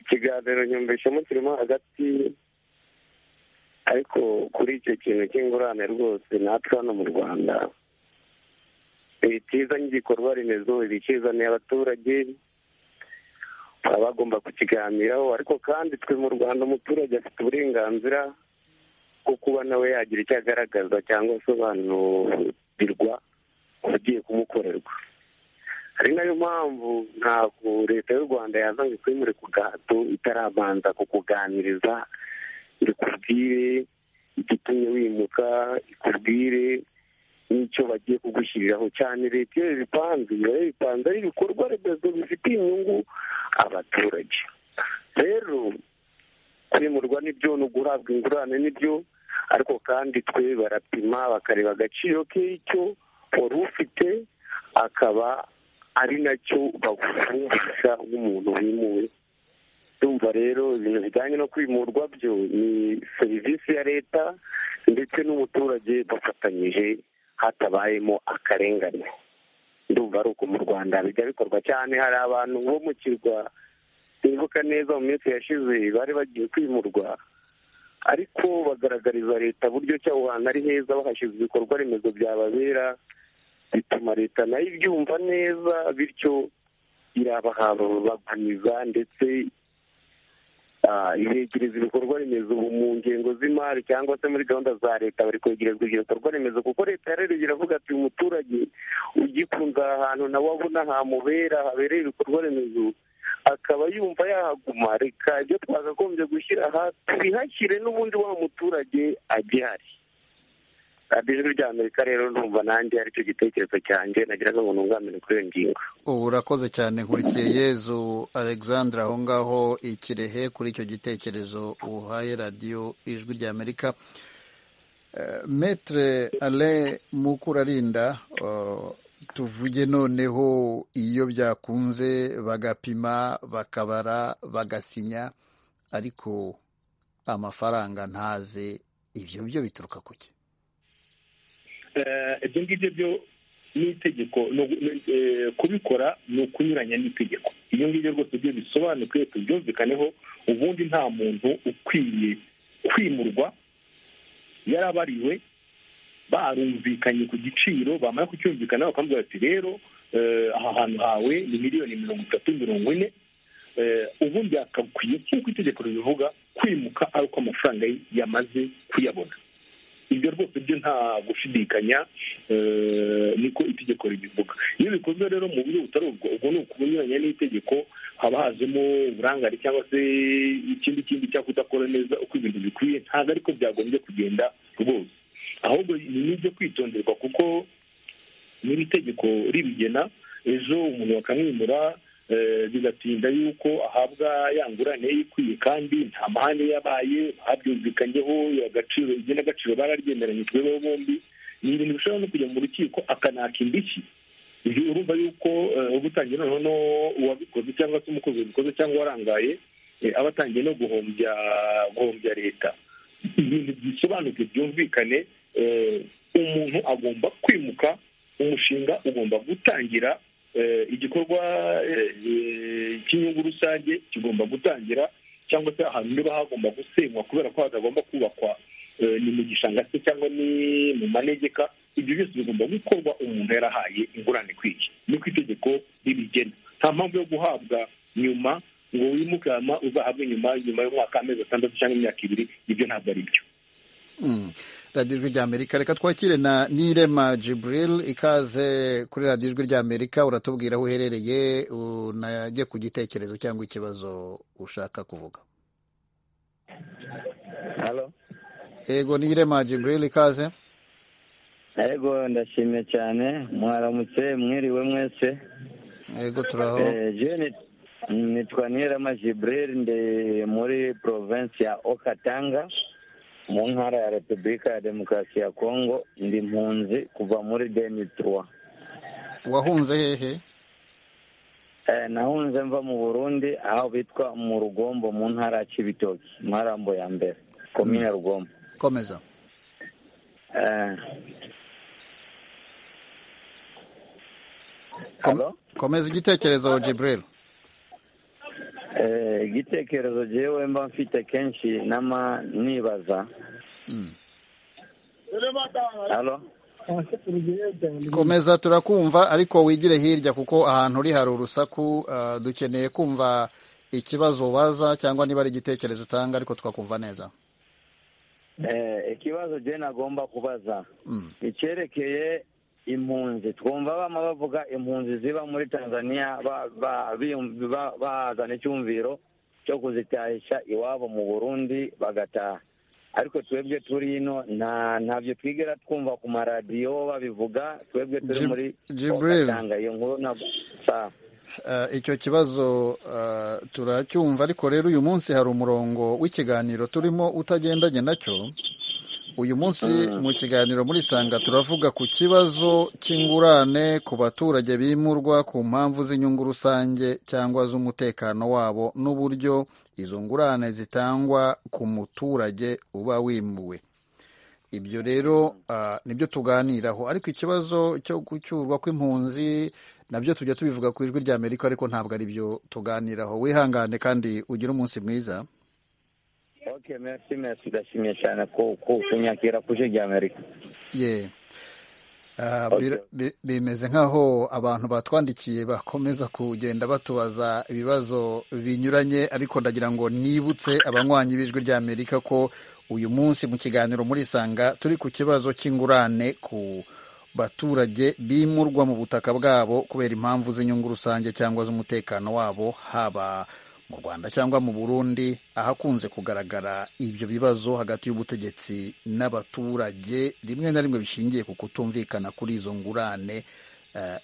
ikiganiro nyumvishemo kirimo hagati ariko kuri icyo kintu cy'ingurane rwose natwe hano mu rwanda ibitizanye igikorwa remezo ibikizaniye abaturage baba bagomba kukiganiraho ariko kandi twe mu rwanda umuturage afite uburenganzira bwo kuba nawe yagira icyo agaragaza cyangwa asobanurirwa ugiye kumukorerwa ari nayo mpamvu ntabwo leta y'u rwanda yazanye kwimure ku gahato itarabanza kukuganiriza ikubwire igitumye wimuka ikubwire n'icyo bagiye kugushyiriraho cyane leta iyo bipanze iba bipanze ari ibikorwa remezo bifitiye inyungu abaturage rero kwimurwa nibyo no guhabwa ingurane nibyo ariko kandi twe barapima bakareba agaciro k'icyo wari ufite akaba ari nacyo bagufungisha nk'umuntu wimuwe ndumva rero ibintu bijyanye no kwimurwa byo ni serivisi ya leta ndetse n'umuturage bafatanyije hatabayemo akarengane ndumva ari uko mu rwanda bijya bikorwa cyane hari abantu bo mu kirwa bibuka neza mu minsi yashize bari bagiye kwimurwa ariko bagaragariza leta buryo cyaho hantu ari heza bahashize ibikorwa remezo byababera bituma leta nayo ibyumva neza bityo irabahabaguniza ndetse ibegereza ibikorwa remezo ubu mu ngengo z'imari cyangwa se muri gahunda za leta bari kwegerezwa ibyo bikorwa remezo kuko leta rero iravuga ati umuturage ugikunze aha hantu nawe abona hamubera habereye ibikorwa remezo akaba yumva yahaguma reka ibyo twakagombye gushyira aha tubihashyire n'ubundi wa muturage agihari ijwi rya amerika rero numva nanjye aricyo gitekerezo cyanjye nagiraga ngo nungamire kuri iyo ngingo ubu urakoze cyane nkurikiye yezu alexandre aho ngaho ikirehe kuri icyo gitekerezo uhaye radiyo ijwi rya amerika metere ale mukurarinda tuvuge noneho iyo byakunze bagapima bakabara bagasinya ariko amafaranga ntaze ibyo byo bituruka ku cye ibyo ngibyo byo ni itegeko kubikora ni ukunyuranya n'itegeko ibyo ngibyo rwose byo bisobanuye tubyumvikaneho ubundi nta muntu ukwiye kwimurwa yarabariwe barumvikanye ku giciro bamara kucyumvikana bakambwira bati rero aha hantu hawe ni miliyoni mirongo itatu mirongo ine ubundi byakakwiye nk'uko itegeko ribivuga kwimuka ari uko amafaranga yamaze kuyabona ibyo rwose byo nta gushidikanya niko itegeko ribivuga iyo bikozwe rero mu buryo butari ubwo ubwo ni ukunyuranya n'itegeko haba hazemo uburangare cyangwa se ikindi kindi cyangwa kudakora neza uko ibintu bikwiye ntabwo ariko byagombye kugenda rwose ahubwo ni n'ibyo kwitonderwa kuko niba itegeko ribigena ejo umuntu bakamwimura bigatinda yuko ahabwa ya ngurane ikwiye kandi nta mahane yabaye habyumvikanyeho agaciro igihe n'agaciro bararyemeranye twebeho bombi ni ibintu bishobora no kujya mu rukiko akanaka indishyi urumva yuko uba utangiye noneho uwabikoze cyangwa se umukozi wabikoze cyangwa warangaye aba atangiye no guhombya guhombya leta ibintu bisobanuke byumvikane umuntu agomba kwimuka umushinga ugomba gutangira igikorwa cy'inyungu rusange kigomba gutangira cyangwa se ahantu niba hagomba gusenywa kubera ko hatagomba kubakwa ni mu gishanga se cyangwa ni mu manegeka ibyo byose bigomba gukorwa umuntu yarahaye ingurane ikwiye niko itegeko ribigena nta mpamvu yo guhabwa nyuma ngo wimuke hano uzahabwe nyuma nyuma y'umwaka amezi atandatu cyangwa imyaka ibiri ibyo ntabwo ari byo radiyo ijwi ry'amerika reka twakire na nirema jiburil ikaze kuri radiyo ijwi ry'amerika uratubwira aho uherereye unajye ku gitekerezo cyangwa ikibazo ushaka kuvuga ego nirema jiburil ikaze ego ndashimye cyane mwaramutse mwiriwe mwese ego turaho nitwa nirema jiburil ndi muri porovensi ya okatanga mu ntara ya repubulika ya demokarasi ya kongo ndi mpunzi kuva muri demituwa wahunze hehe nahunze mva mu burundi aho bitwa mu rugombo mu ntara ya kibitoki marambo ya mbere komine rugombo komeza komeza igitekerezo jiburil igitekerezo jyewe mba mfite kenshi nama nibaza komeza turakumva ariko wigire hirya kuko ahantu uri hari urusaku dukeneye kumva ikibazo ubaza cyangwa niba ari igitekerezo utanga ariko twakumva neza ikibazo jye nagomba kubaza icyerekeye impunzi twumva bama bavuga impunzi ziba muri tanzania bahazana icyumviro cyo kuzitahisha iwabo mu burundi bagataha ariko twebwe turi ino ntabyo twigera twumva ku maradiyo babivuga twebwe turi muri jiburil iyo nkuru na icyo kibazo turacyumva ariko rero uyu munsi hari umurongo w'ikiganiro turimo utagendanye nacyo uyu munsi mu kiganiro muri sanga turavuga ku kibazo cy'ingurane ku baturage bimurwa ku mpamvu z'inyungu rusange cyangwa z'umutekano wabo n'uburyo izo ngurane zitangwa ku muturage uba wimuwe ibyo rero nibyo tuganiraho ariko ikibazo cyo gucyurwa kw'impunzi nabyo tujya tubivuga ku ijwi rya amerika ariko ntabwo ari byo tuganiraho wihangane kandi ugire umunsi mwiza ok merci merci ndashimye cyane ko kunyakira kuje rya amerika ye bimeze nk'aho abantu batwandikiye bakomeza kugenda batubaza ibibazo binyuranye ariko ndagira ngo nibutse abanywanyi b'ijwi rya amerika ko uyu munsi mu kiganiro muri sanga turi ku kibazo cy'ingurane ku baturage bimurwa mu butaka bwabo kubera impamvu z'inyungu rusange cyangwa z'umutekano wabo haba mu rwanda cyangwa mu burundi ahakunze kugaragara ibyo bibazo hagati y'ubutegetsi n'abaturage rimwe na rimwe bishingiye ku kutumvikana kuri izo ngurane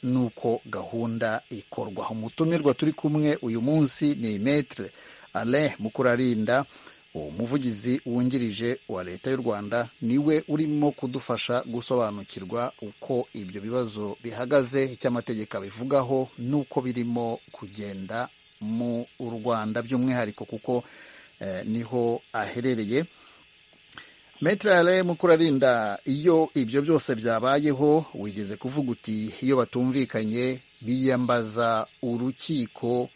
n'uko gahunda ikorwa umutumirwa turi kumwe uyu munsi ni metere ale mukurarinda uwo muvugizi wungirije wa leta y'u rwanda niwe urimo kudufasha gusobanukirwa uko ibyo bibazo bihagaze icyo amategeko abivugaho n'uko birimo kugenda mu rwanda by'umwihariko kuko eh, niho aherereye Metre Alain Mukurarinda iyo ibyo byose byabayeho wigeze kuvuga uti iyo batumvikanye biyambaza urukiko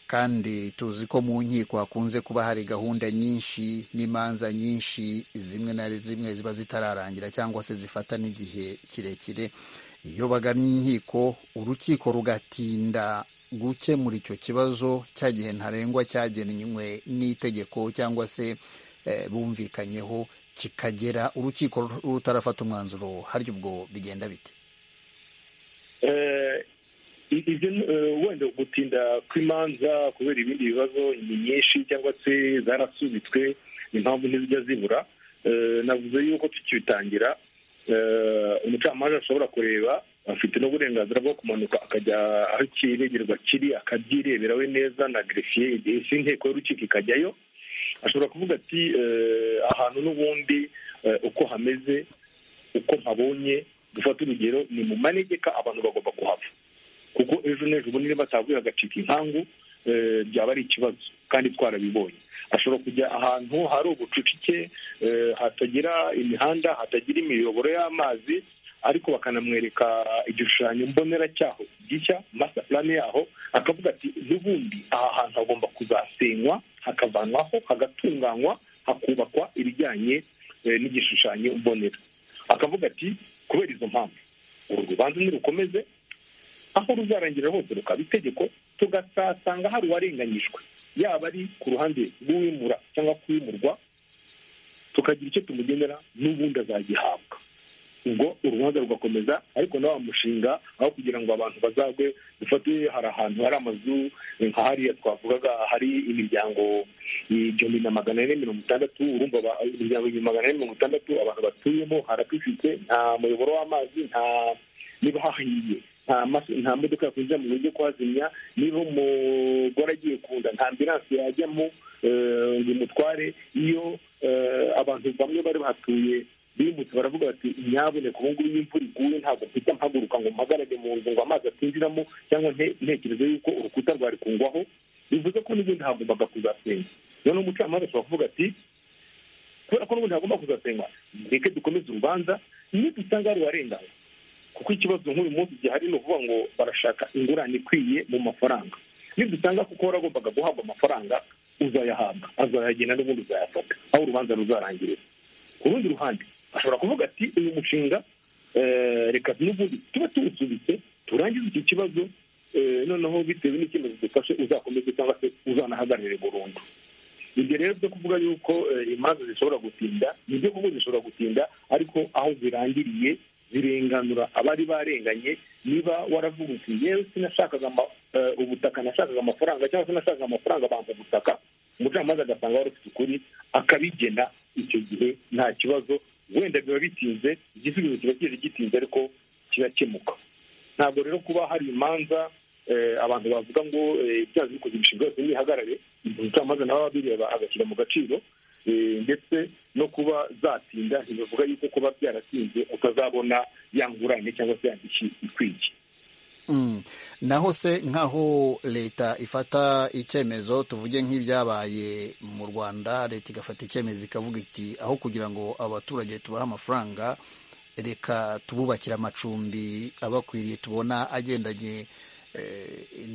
kandi tuzi ko mu nkiko hakunze kuba hari gahunda nyinshi n'imanza nyinshi zimwe na zimwe ziba zitararangira cyangwa se zifata n'igihe kirekire iyo bagannye inkiko urukiko rugatinda gukemura icyo kibazo cya gihe ntarengwa cyagenwe n'itegeko cyangwa se eh, bumvikanyeho kikagera urukiko rutarafata umwanzuro harya ubwo bigenda bite wenda gutinda kw'imanza kubera ibindi bibazo ni nyinshi cyangwa se zarasubitswe impamvu ntizijya zibura navuze yuko tukibitangira umucamanza ashobora kureba afite n'uburenganzira bwo kumanuka akajya aho ikiregerwa kiri akabyirebera we neza na gerefiye igihe inteko y'urukiko ikajyayo ashobora kuvuga ati ahantu n'ubundi uko hameze uko mpabonye dufata urugero ni mu manegeka abantu bagomba kuhava kuko ejo n'ejo bundi batavuye hagacika inkangu byaba ari ikibazo kandi twarabibonye ashobora kujya ahantu hari ubucucike hatagira imihanda hatagira imiyoboro y'amazi ariko bakanamwereka igishushanyo mbonera cyaho gishya masita purani yaho akavuga ati n'ubundi aha hantu hagomba kuzasenywa hakavanwaho hagatunganywa hakubakwa ibijyanye n'igishushanyo mbonera akavuga ati kubera izo mpamvu uru rubanza ntirukomeze aho ruzarangira hose rukaba itegeko tugasasanga hari uwarenganyijwe yaba ari ku ruhande rw'uwimura cyangwa kuwimurwa tukagira icyo tumugenera n'ubundi azagihabwa ubwo urubanza rugakomeza ariko nawe wamushinga aho kugira ngo abantu bazagwe dufate hari ahantu hari amazu nka hariya twavugaga hari imiryango igihumbi na magana ane mirongo itandatu urumva imiryango igihumbi magana ane mirongo itandatu abantu batuyemo haracucitse nta muyoboro w'amazi nta niba hahiye nta modoka yakwinjira mu buryo kuhazimya niba umugore agiye kunda nta ambiranse yajyamo ngo imutware iyo abantu bamwe bari bahatuye bimutse baravuga bati nyaboneka ubu ngubu imvura iguye ntabwo mpita mpaguruka ngo mpagarage mu nzu ngo amazi atinjiramo cyangwa ntekereze yuko urukuta rwari kungwaho bivuze ko n'ubundi hagombaga kuzasenya noneho umucamanza ashobora kuvuga ati kubera ko n'ubundi hagomba kuzasenywa reke dukomeze urubanza nidusanga hari uwarenganywe kuko ikibazo nk'uyu munsi gihari ni ukuvuga ngo barashaka ingurane ikwiye mu mafaranga nidusanga kuko waragombaga guhabwa amafaranga uzayahabwa azayagena n'ubundi uzayafata aho urubanza ruzarangirira ku rundi ruhande ashobora kuvuga ati uyu mushinga reka n'ubundi tuba tuwusubitse turangize iki kibazo noneho bitewe n'icyemezo dufashe uzakomeze cyangwa se uzanahagarare burundu ibyo rero byo kuvuga yuko imanza zishobora gutinda ni ibyo kuvuga zishobora gutinda ariko aho zirangiriye zirenganura abari barenganye niba waravuga uti yewe sinashakaga ubutaka nashakaga amafaranga cyangwa se nashakaga amafaranga bampa ubutaka umucamanza agasanga wari ufite ukuri akabigena icyo gihe nta kibazo wenda biba bitinze igisubizo kiba kije gitinze ariko kirakemuka ntabwo rero kuba hari imanza abantu bavuga ngo ibyaha bikoze imishinga yose ntihagarare umucamanza nawe abireba agashyira mu gaciro ndetse no kuba zatinda ntibivuga yuko kuba byaratinze utazabona yangurane cyangwa se yandiki ikwiye naho se nk'aho leta ifata icyemezo tuvuge nk'ibyabaye mu rwanda leta igafata icyemezo ikavuga iti aho kugira ngo abaturage tubahe amafaranga reka tububakire amacumbi abakwiriye tubona agendanye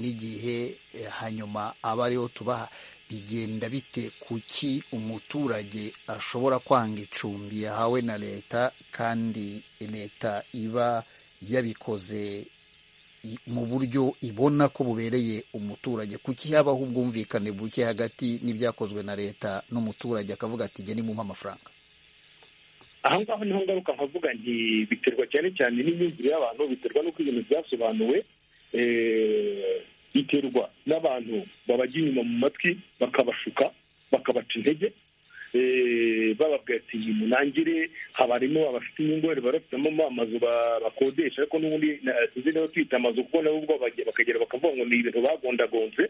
n'igihe hanyuma aba ariyo tubaha bigenda bite kuki umuturage ashobora kwanga icumbi yahawe na leta kandi leta iba yabikoze mu buryo ibona ko bubereye umuturage kuki habaho ubwumvikane buke hagati n'ibyakozwe na leta n'umuturage akavuga ati jya nimuhe amafaranga aha ngaho niho ngaruka nkavuga nti biterwa cyane cyane n'imyumvire y'abantu biterwa n'uko ibintu byasobanuwe biterwa n'abantu babajya inyuma mu matwi bakabashuka bakabaca intege bababwira ati munangire habarimo abafite inyungu barafitemo amazu bakodesha ariko n'ubundi sinzi niba twita amazu kuko nabo ubwo bakagera bakavuga ngo ni ibintu bagondagonze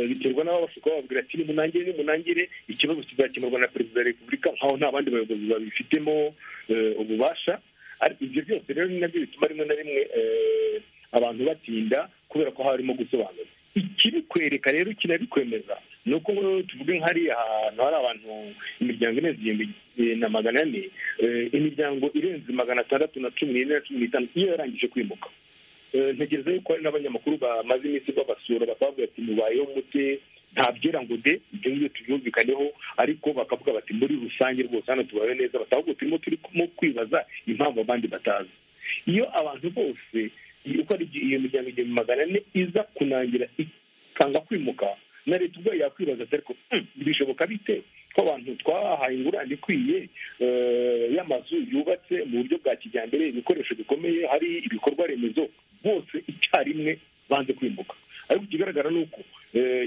biterwa n'abo bashaka bababwira ati nimunangire nimunangire ikibazo kizakemurwa na perezida wa repubulika nkaho nta bandi bayobozi babifitemo ububasha ariko ibyo byose rero ni nabyo bituma rimwe na rimwe abantu batinda kubera ko harimo gusobanura ikibikwereka rero kinabikwemeza ni uko tuvuge nk'hariya ahantu hari abantu imiryango irenze igihumbi na magana ane imiryango irenze magana atandatu na cumi n'ine na cumi n'itanu iyo yarangije kwimuka ntegereza yuko hari n'abanyamakuru bamaze iminsi babasura bakababwira ati mubayeho mute ntabyera ngo de ibyo ngibyo tubyumvikaneho ariko bakavuga bati muri rusange rwose hano tubayeho neza batahubwo turimo turimo kwibaza impamvu abandi batazi iyo abantu bose uko ari iyo miryango igihumbi magana ane iza kunangira ikanga kwimuka na leta ubwayo yakwibaza ati ariko bishoboka bite ko abantu twahaye ingurane ikwiye y'amazu yubatse mu buryo bwa kijyambere ibikoresho bikomeye hari ibikorwa remezo bose icyarimwe banze kwimuka ariko ikigaragara ni uko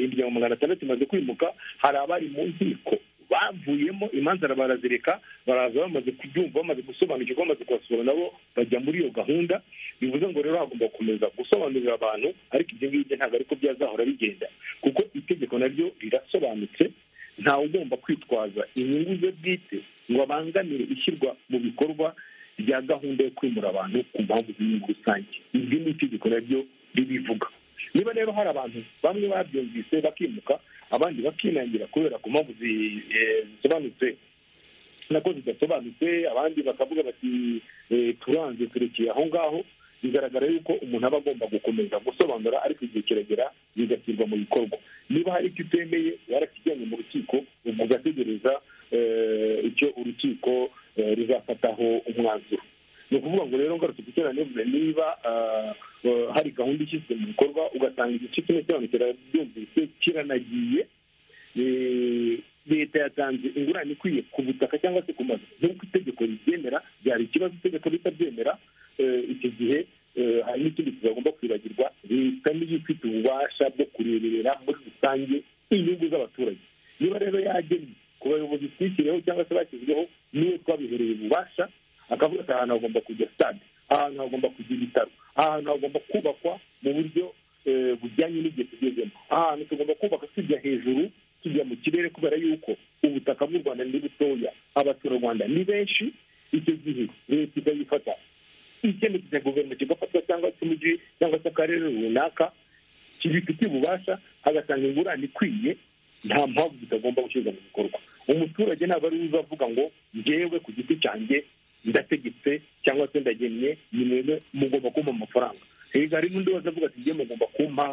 imiryango magana atandatu imaze kwimuka hari abari mu nkiko bavuyemo imanza barazireka baraza bamaze kubyumva bamaze gusobanukirwa bamaze kubasura nabo bajya muri iyo gahunda bivuze ngo rero hagomba gukomeza gusobanurira abantu ariko ibyo ngibyo ntabwo ariko byazahora bigenda kuko itegeko naryo rirasobanutse ntawe ugomba kwitwaza inyungu ze bwite ngo abangamire ishyirwa mu bikorwa rya gahunda yo kwimura abantu ku mpamvu z'inyungu rusange ibyo ni itegeko naryo ribivuga niba rero hari abantu bamwe babyumvise bakimuka abandi bakinangira kubera ku mpamvu zisobanutse nako zidasobanutse abandi bakavuga bati turanze turekeye aho ngaho bigaragara yuko umuntu aba agomba gukomeza gusobanura ariko igihe kiragera bigashyirwa mu bikorwa niba hari icyo utemeye warakijyanye mu rukiko ubwo ugategereza icyo urukiko ruzafataho umwanzuro ni ukuvuga ngo rero ngarutse ku cyane niba hari gahunda ishyizwe mu bikorwa ugasanga igice kimwe cy'abantu kirabyumvise kiranagiye leta yatanze ingurane ikwiye ku butaka cyangwa se ku mazu nk'uko itegeko ribyemera byari ikibazo itegeko ritabyemera icyo gihe hari n'ikindi kizagomba kwibagirwa leta niyo ifite ububasha bwo kureberera muri rusange inyungu z'abaturage niba rero yagennye ku bayobozi twishyireho cyangwa se bashyizweho niwe twabihereye ububasha akavuga ati ahantu hagomba kujya sitade ahantu hagomba kujya ibitaro ahantu hagomba kubakwa mu buryo bujyanye n'igihe tugezemo ahantu tugomba kubaka tujya hejuru tujya mu kirere kubera yuko ubutaka bw'u rwanda ni butoya abaturarwanda ni benshi icyo gihe leta ikayifata icyemezo cya guverinoma kigafatwa cyangwa se umujyi cyangwa se akarere runaka kibifitiye ububasha hagatanga ingurane ikwiye nta mpamvu zitagomba gushyirwa mu bikorwa umuturage ntabwo ari uzavuga ngo ngewe ku giti cyanjye ndategetse cyangwa se ndagennye ni mwebwe mugomba kumpa amafaranga hega hari n'undi wese avuga ati ngewe mugomba kumpa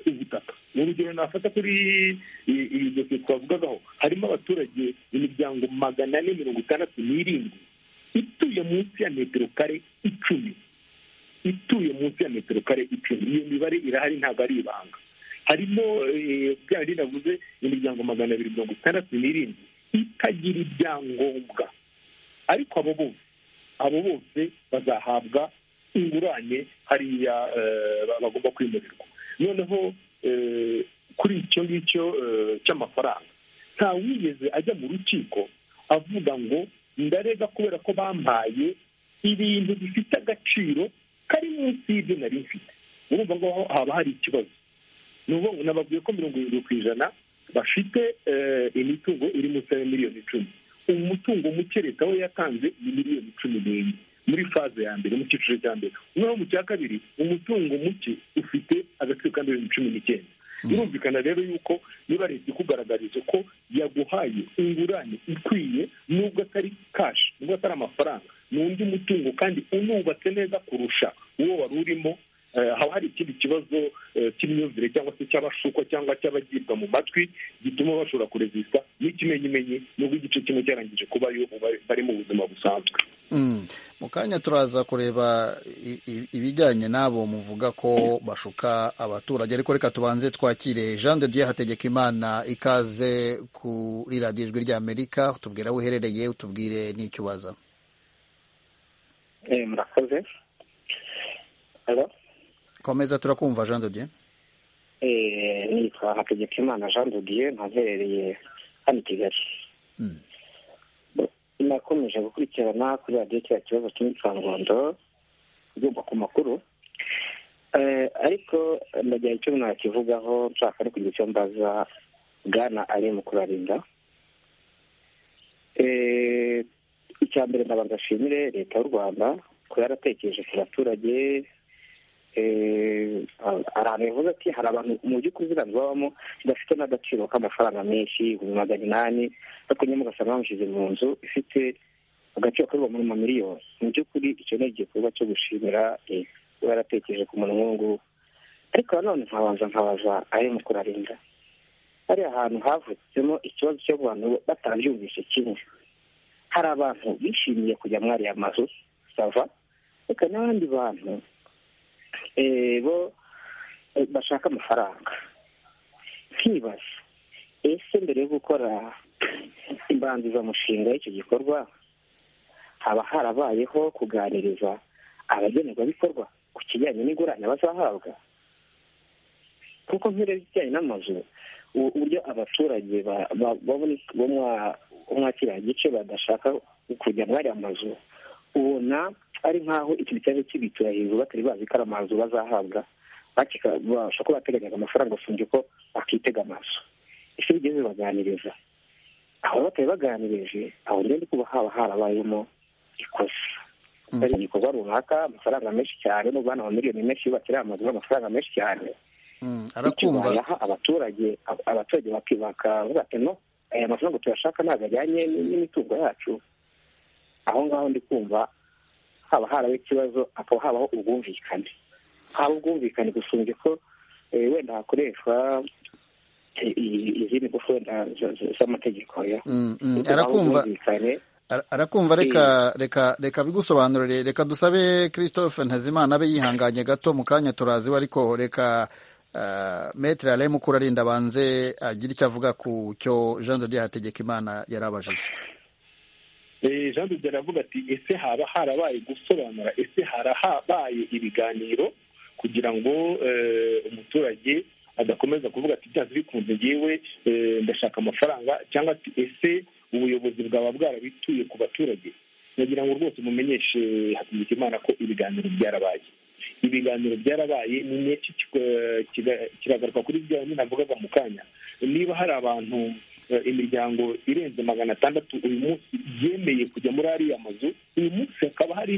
ubutaka ni urugero nafata kuri iyi dosiye twavugagaho harimo abaturage imiryango magana ane mirongo itandatu n'irindwi ituye munsi ya metero kare icumi ituye munsi ya metero kare icumi iyo mibare irahari ntabwo ari ibanga harimo bya bindi navuze imiryango magana abiri mirongo itandatu n'irindwi itagira ibyangombwa ariko abo bose abo bose bazahabwa ingurane hariya bagomba kwimurirwa noneho kuri icyo ngicyo cy'amafaranga ntawigeze ajya mu rukiko avuga ngo ndarega kubera ko bampaye ibintu bifite agaciro kari munsi y'ibyo nari mfite urumva ngo haba hari ikibazo ni ukuvuga nababwiye ko mirongo irindwi ku ijana bafite imitungo iri munsi ya miliyoni icumi ubu mutungo muke leta we yatanze ni miliyoni cumi n'enye muri faze ya mbere mu cyiciro cya mbere noneho mu cya kabiri umutungo muke ufite agaciro ka miliyoni cumi n'icyenda birumvikana rero yuko niba leta ikugaragariza ko yaguhaye ingurane ikwiye nubwo atari kashi nubwo atari amafaranga ni undi mutungo kandi unubatse neza kurusha uwo wari urimo haba hari ikindi kibazo cy'imyumvire cyangwa se cy'abashukwa cyangwa cy'abagirwa mu matwi gituma bashobora kurezisita n'ikimenyimenyi nubwo igice kimwe cyarangije kubayo bari mu buzima busanzwe mu kanya turaza kureba ibijyanye n'abo muvuga ko bashuka abaturage ariko reka tubanze twakire jean de dieu hategeka imana ikaze kuri radiyo ijwi ry'amerika utubwira aho uherereye utubwire n'icyo ubaza murakoze komeza turakumva jean de dieu nitwa hategeka imana jean de dieu ntaherereye hano i kigali nakomeje gukurikirana kuri radiyo kiriya kibazo cy'imyicangondo ugomba ku makuru ariko ndagira icyo nakivugaho nshaka no kugira icyo mbaza bwana ari mu kubarinda icya mbere ndabanza ashimire leta y'u rwanda ko yaratekereje ku baturage ahantu yavuze ati hari abantu mu by'ukuri ziriya babamo zidafite n'agaciro k'amafaranga menshi ibihumbi magana inani ariko nyine ugasanga bamushyize mu nzu ifite agaciro k'ibihumbi muri mamiliyoni mu by'ukuri icyo ni igikorwa cyo gushimira uba yaratekereje ku muntu nk'ubu ariko nanone nkabanza nkabaza ari mu kurarinda hariya hantu havutsemo ikibazo cyo abantu batabyumvise kimwe hari abantu bishimiye kujya muri ariya mazu sava reka n'abandi bantu bo bashaka amafaranga nkibaza ese mbere yo gukora imbanzizamushinga y'icyo gikorwa haba harabayeho kuganiriza abagenerwabikorwa ku kijyanye n'ingurane bazahabwa kuko nk'ureba ibijyanye n'amazu uburyo abaturage bo mwakiriya gice badashaka kujya muri aya mazu ubona ari nk'aho iki kibazo kibitura hejuru batari bazi ko ari amazu bazahabwa babasha kuba bateganyaga amafaranga usibye ko bakitega amazu ese bigeze baganiriza aho batari baganirije aho rero kuba haba harabayemo ikosa hari igikorwa runaka amafaranga menshi cyane n'ubwo hano miliyoni menshi bakiriya amazu amafaranga menshi cyane arakumva abaturage abaturage bakavuga ati no aya mafaranga tuyashaka ntabwo ajyanye n'imitungo yacu aho ngaho ndi kumva haba haraho ikibazo hakaba habaho ubwumvikane haba ubwumvikane gusumbya ko wenda hakoreshwa izindi ngufu wenda z'amategeko arakumva arakumva reka reka reka bigusobanurire reka dusabe christophe ntazimana abe yihanganye gato mu kanya turaziwe ariko reka metero yari mukurarinda abanze agira icyo avuga ku cyo jean de hategeka imana yarabajije jean de aravuga ati ese haba harabaye gusobanura ese harabaye ibiganiro kugira ngo umuturage adakomeza kuvuga ati byanze bikunze ngewe ndashaka amafaranga cyangwa ati ese ubuyobozi bwaba bwarabituye ku baturage nagira ngo rwose mumenyeshe hategeka imana ko ibiganiro byarabaye ibiganiro byarabaye ni nyinshi kiragaruka kuri bya nyine navugaga mu kanya niba hari abantu imiryango irenze magana atandatu uyu munsi yemeye kujya muri ariya mazu uyu munsi hakaba hari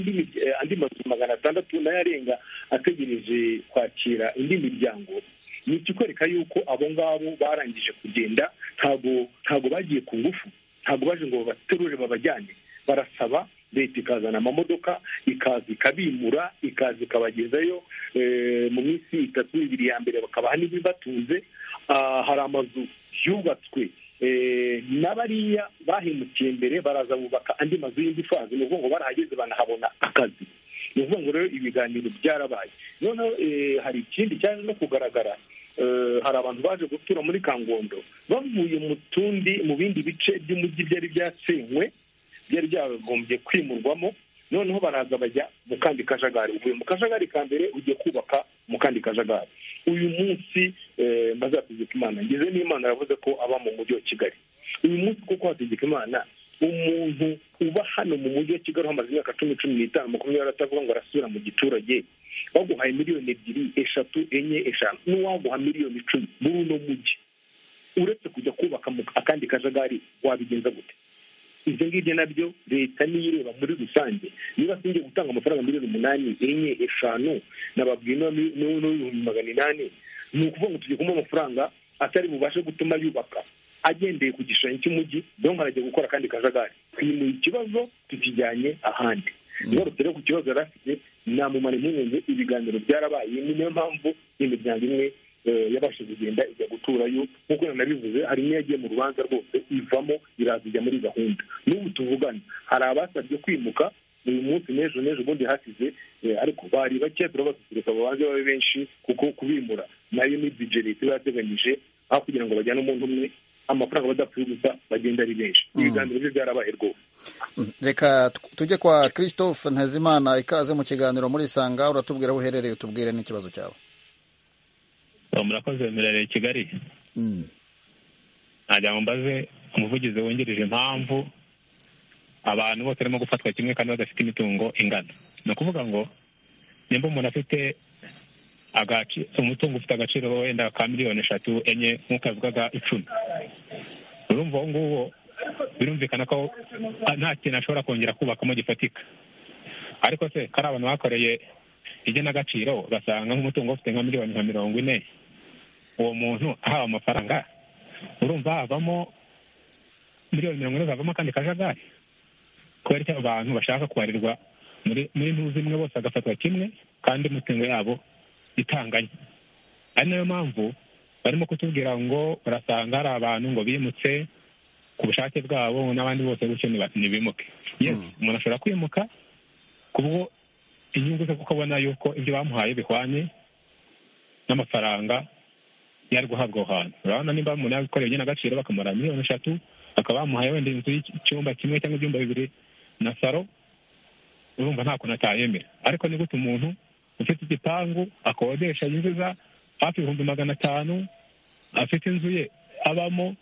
andi mazu magana atandatu nayo arenga ategereje kwakira indi miryango ni ikikwereka yuko abo ngabo barangije kugenda ntabwo ntabwo bagiye ku ngufu ntabwo baje ngo babaterure babajyane barasaba leta ikazana amamodoka ikaza ikabimura ikaza ikabagezayo mu minsi itatu ibiri ya mbere bakabaha n'ibibatunze hari amazu yubatswe n'abariya bahemukiye mbere baraza bubaka andi mazu y'indi fazi ni ukuvuga ngo barahageze banahabona akazi ni ukuvuga ngo rero ibiganiro byarabaye noneho hari ikindi cyaje no kugaragara hari abantu baje gutura muri kangondo bavuye mu tundi mu bindi bice by'umujyi byari byasenywe byari byagombye kwimurwamo noneho baraza bajya mu kandi kajagari uvuye mu kajagari ka mbere ugiye kubaka mu kandi kajagari uyu munsi bazategeka imana ngeze n'imana yavuze ko aba mu mujyi wa kigali uyu munsi kuko hategeka imana umuntu uba hano mu mujyi wa kigali hamaze imyaka cumi cumi n'itanu makumyabiri atavuga ngo arasubira mu giturage baguhaye miliyoni ebyiri eshatu enye eshanu n'uwaguha miliyoni icumi muri uno mujyi uretse kujya kubaka akandi kajagari wabigenza gute ibyo ngibyo nabyo leta niyo ireba muri rusange niba singiye gutanga amafaranga miliyoni umunani enye eshanu nababwiye n'ibihumbi magana inani ni ukuvuga ngo tujye kumuha amafaranga atari bubashe gutuma yubaka agendeye ku gishushanyo cy'umujyi dore arajya gukora akandi kajagari twimuye ikibazo tukijyanye ahandi ngarutse rero ku kibazo yari afite namumara impungenge ibiganiro byarabaye ni niyo mpamvu imiryango imwe yabasha kugenda ijya guturayo nk'uko nanabivuze hari n'iyo yagiye mu rubanza rwose ivamo iraza ijya muri gahunda n'ubu tuvugana hari abasabye kwimuka uyu munsi n'ejo n'ejo ubundi hasize ariko bari bake turabasusurutsa babanze babe benshi kuko kubimura nayo ni bije leta iba yateganyije aho kugira ngo bajyane umuntu umwe amafaranga badapfuye gusa bagenda ari benshi ibiganiro bye byarabaye rwose reka tujye kwa christophe ntazimana ikaze mu kiganiro muri isanga uratubwira aho uherereye utubwire n'ikibazo cyawe murakoze mirereye kigali nagira ngo mbaze umuvugizi wungirije impamvu abantu bose barimo gufatwa kimwe kandi badafite imitungo ingana ni ukuvuga ngo nimba umuntu afite umutungo ufite agaciro wenda ka miliyoni eshatu enye nk'uko yavugaga icumi urumva uwo nguwo birumvikana ko nta kintu ashobora kongera kubakamo gifatika ariko se ko ari abantu bakoreye igenagaciro ugasanga nk'umutungo ufite nka miliyoni nka mirongo ine uwo muntu ahawe amafaranga urumva havamo miliyoni mirongo ine zavamo akandi kajagari kubera icyo abantu bashaka kubarirwa muri ntuzi imwe bose agafatwa kimwe kandi imitungo yabo itanganye ari nayo mpamvu barimo kutubwira ngo urasanga hari abantu ngo bimutse ku bushake bwabo n'abandi bose gutyo ntibimuke yesi umuntu ashobora kwimuka kubwo inyungu zo kuko abona yuko ibyo bamuhaye bihwanye n'amafaranga yari guhabwa aho hantu urabona niba umuntu yabikoreye igenagaciro bakamara miliyoni eshatu bakaba bamuhaye wenda inzu y'icyumba kimwe cyangwa ibyumba bibiri na saro urumva nta kuntu atayemera ariko ni gute umuntu ufite igipangu akodesha yinjiza hafi ibihumbi magana atanu afite inzu ye abamo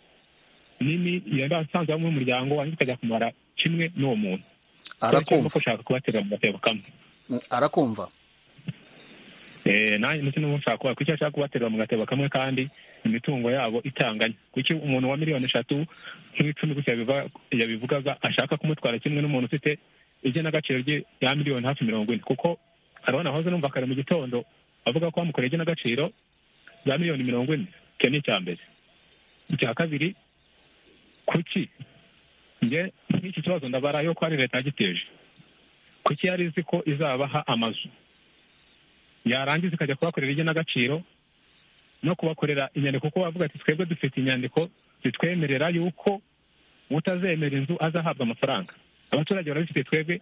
nini yaba asanzwe abamo umuryango wanjye ikajya kumara kimwe n'uwo muntu arakumva ushaka kubatera mu gatebo kamwe arakumva nanjye ndetse n'umushaka kuba kuki ashaka kubaterura mu gatebo kamwe kandi imitungo yabo itanganye kuki umuntu wa miliyoni eshatu nk'icumi gusa yabivugaga ashaka kumutwara kimwe n'umuntu ufite igenagaciro rye ya miliyoni hafi mirongo ine kuko arabona hoze numva kare mu gitondo avuga ko bamukoreye igenagaciro za miliyoni mirongo ine icyo ni icya mbere icya kabiri kuki njye nk'iki kibazo ndabara yuko ari leta yagiteje kuki yari izi ko izabaha amazu yarangiza ikajya kubakorera igenagaciro no kubakorera inyandiko kuko bavuga ati twebwe dufite inyandiko zitwemerera yuko utazemera inzu azahabwa amafaranga abaturage barabifite twebwe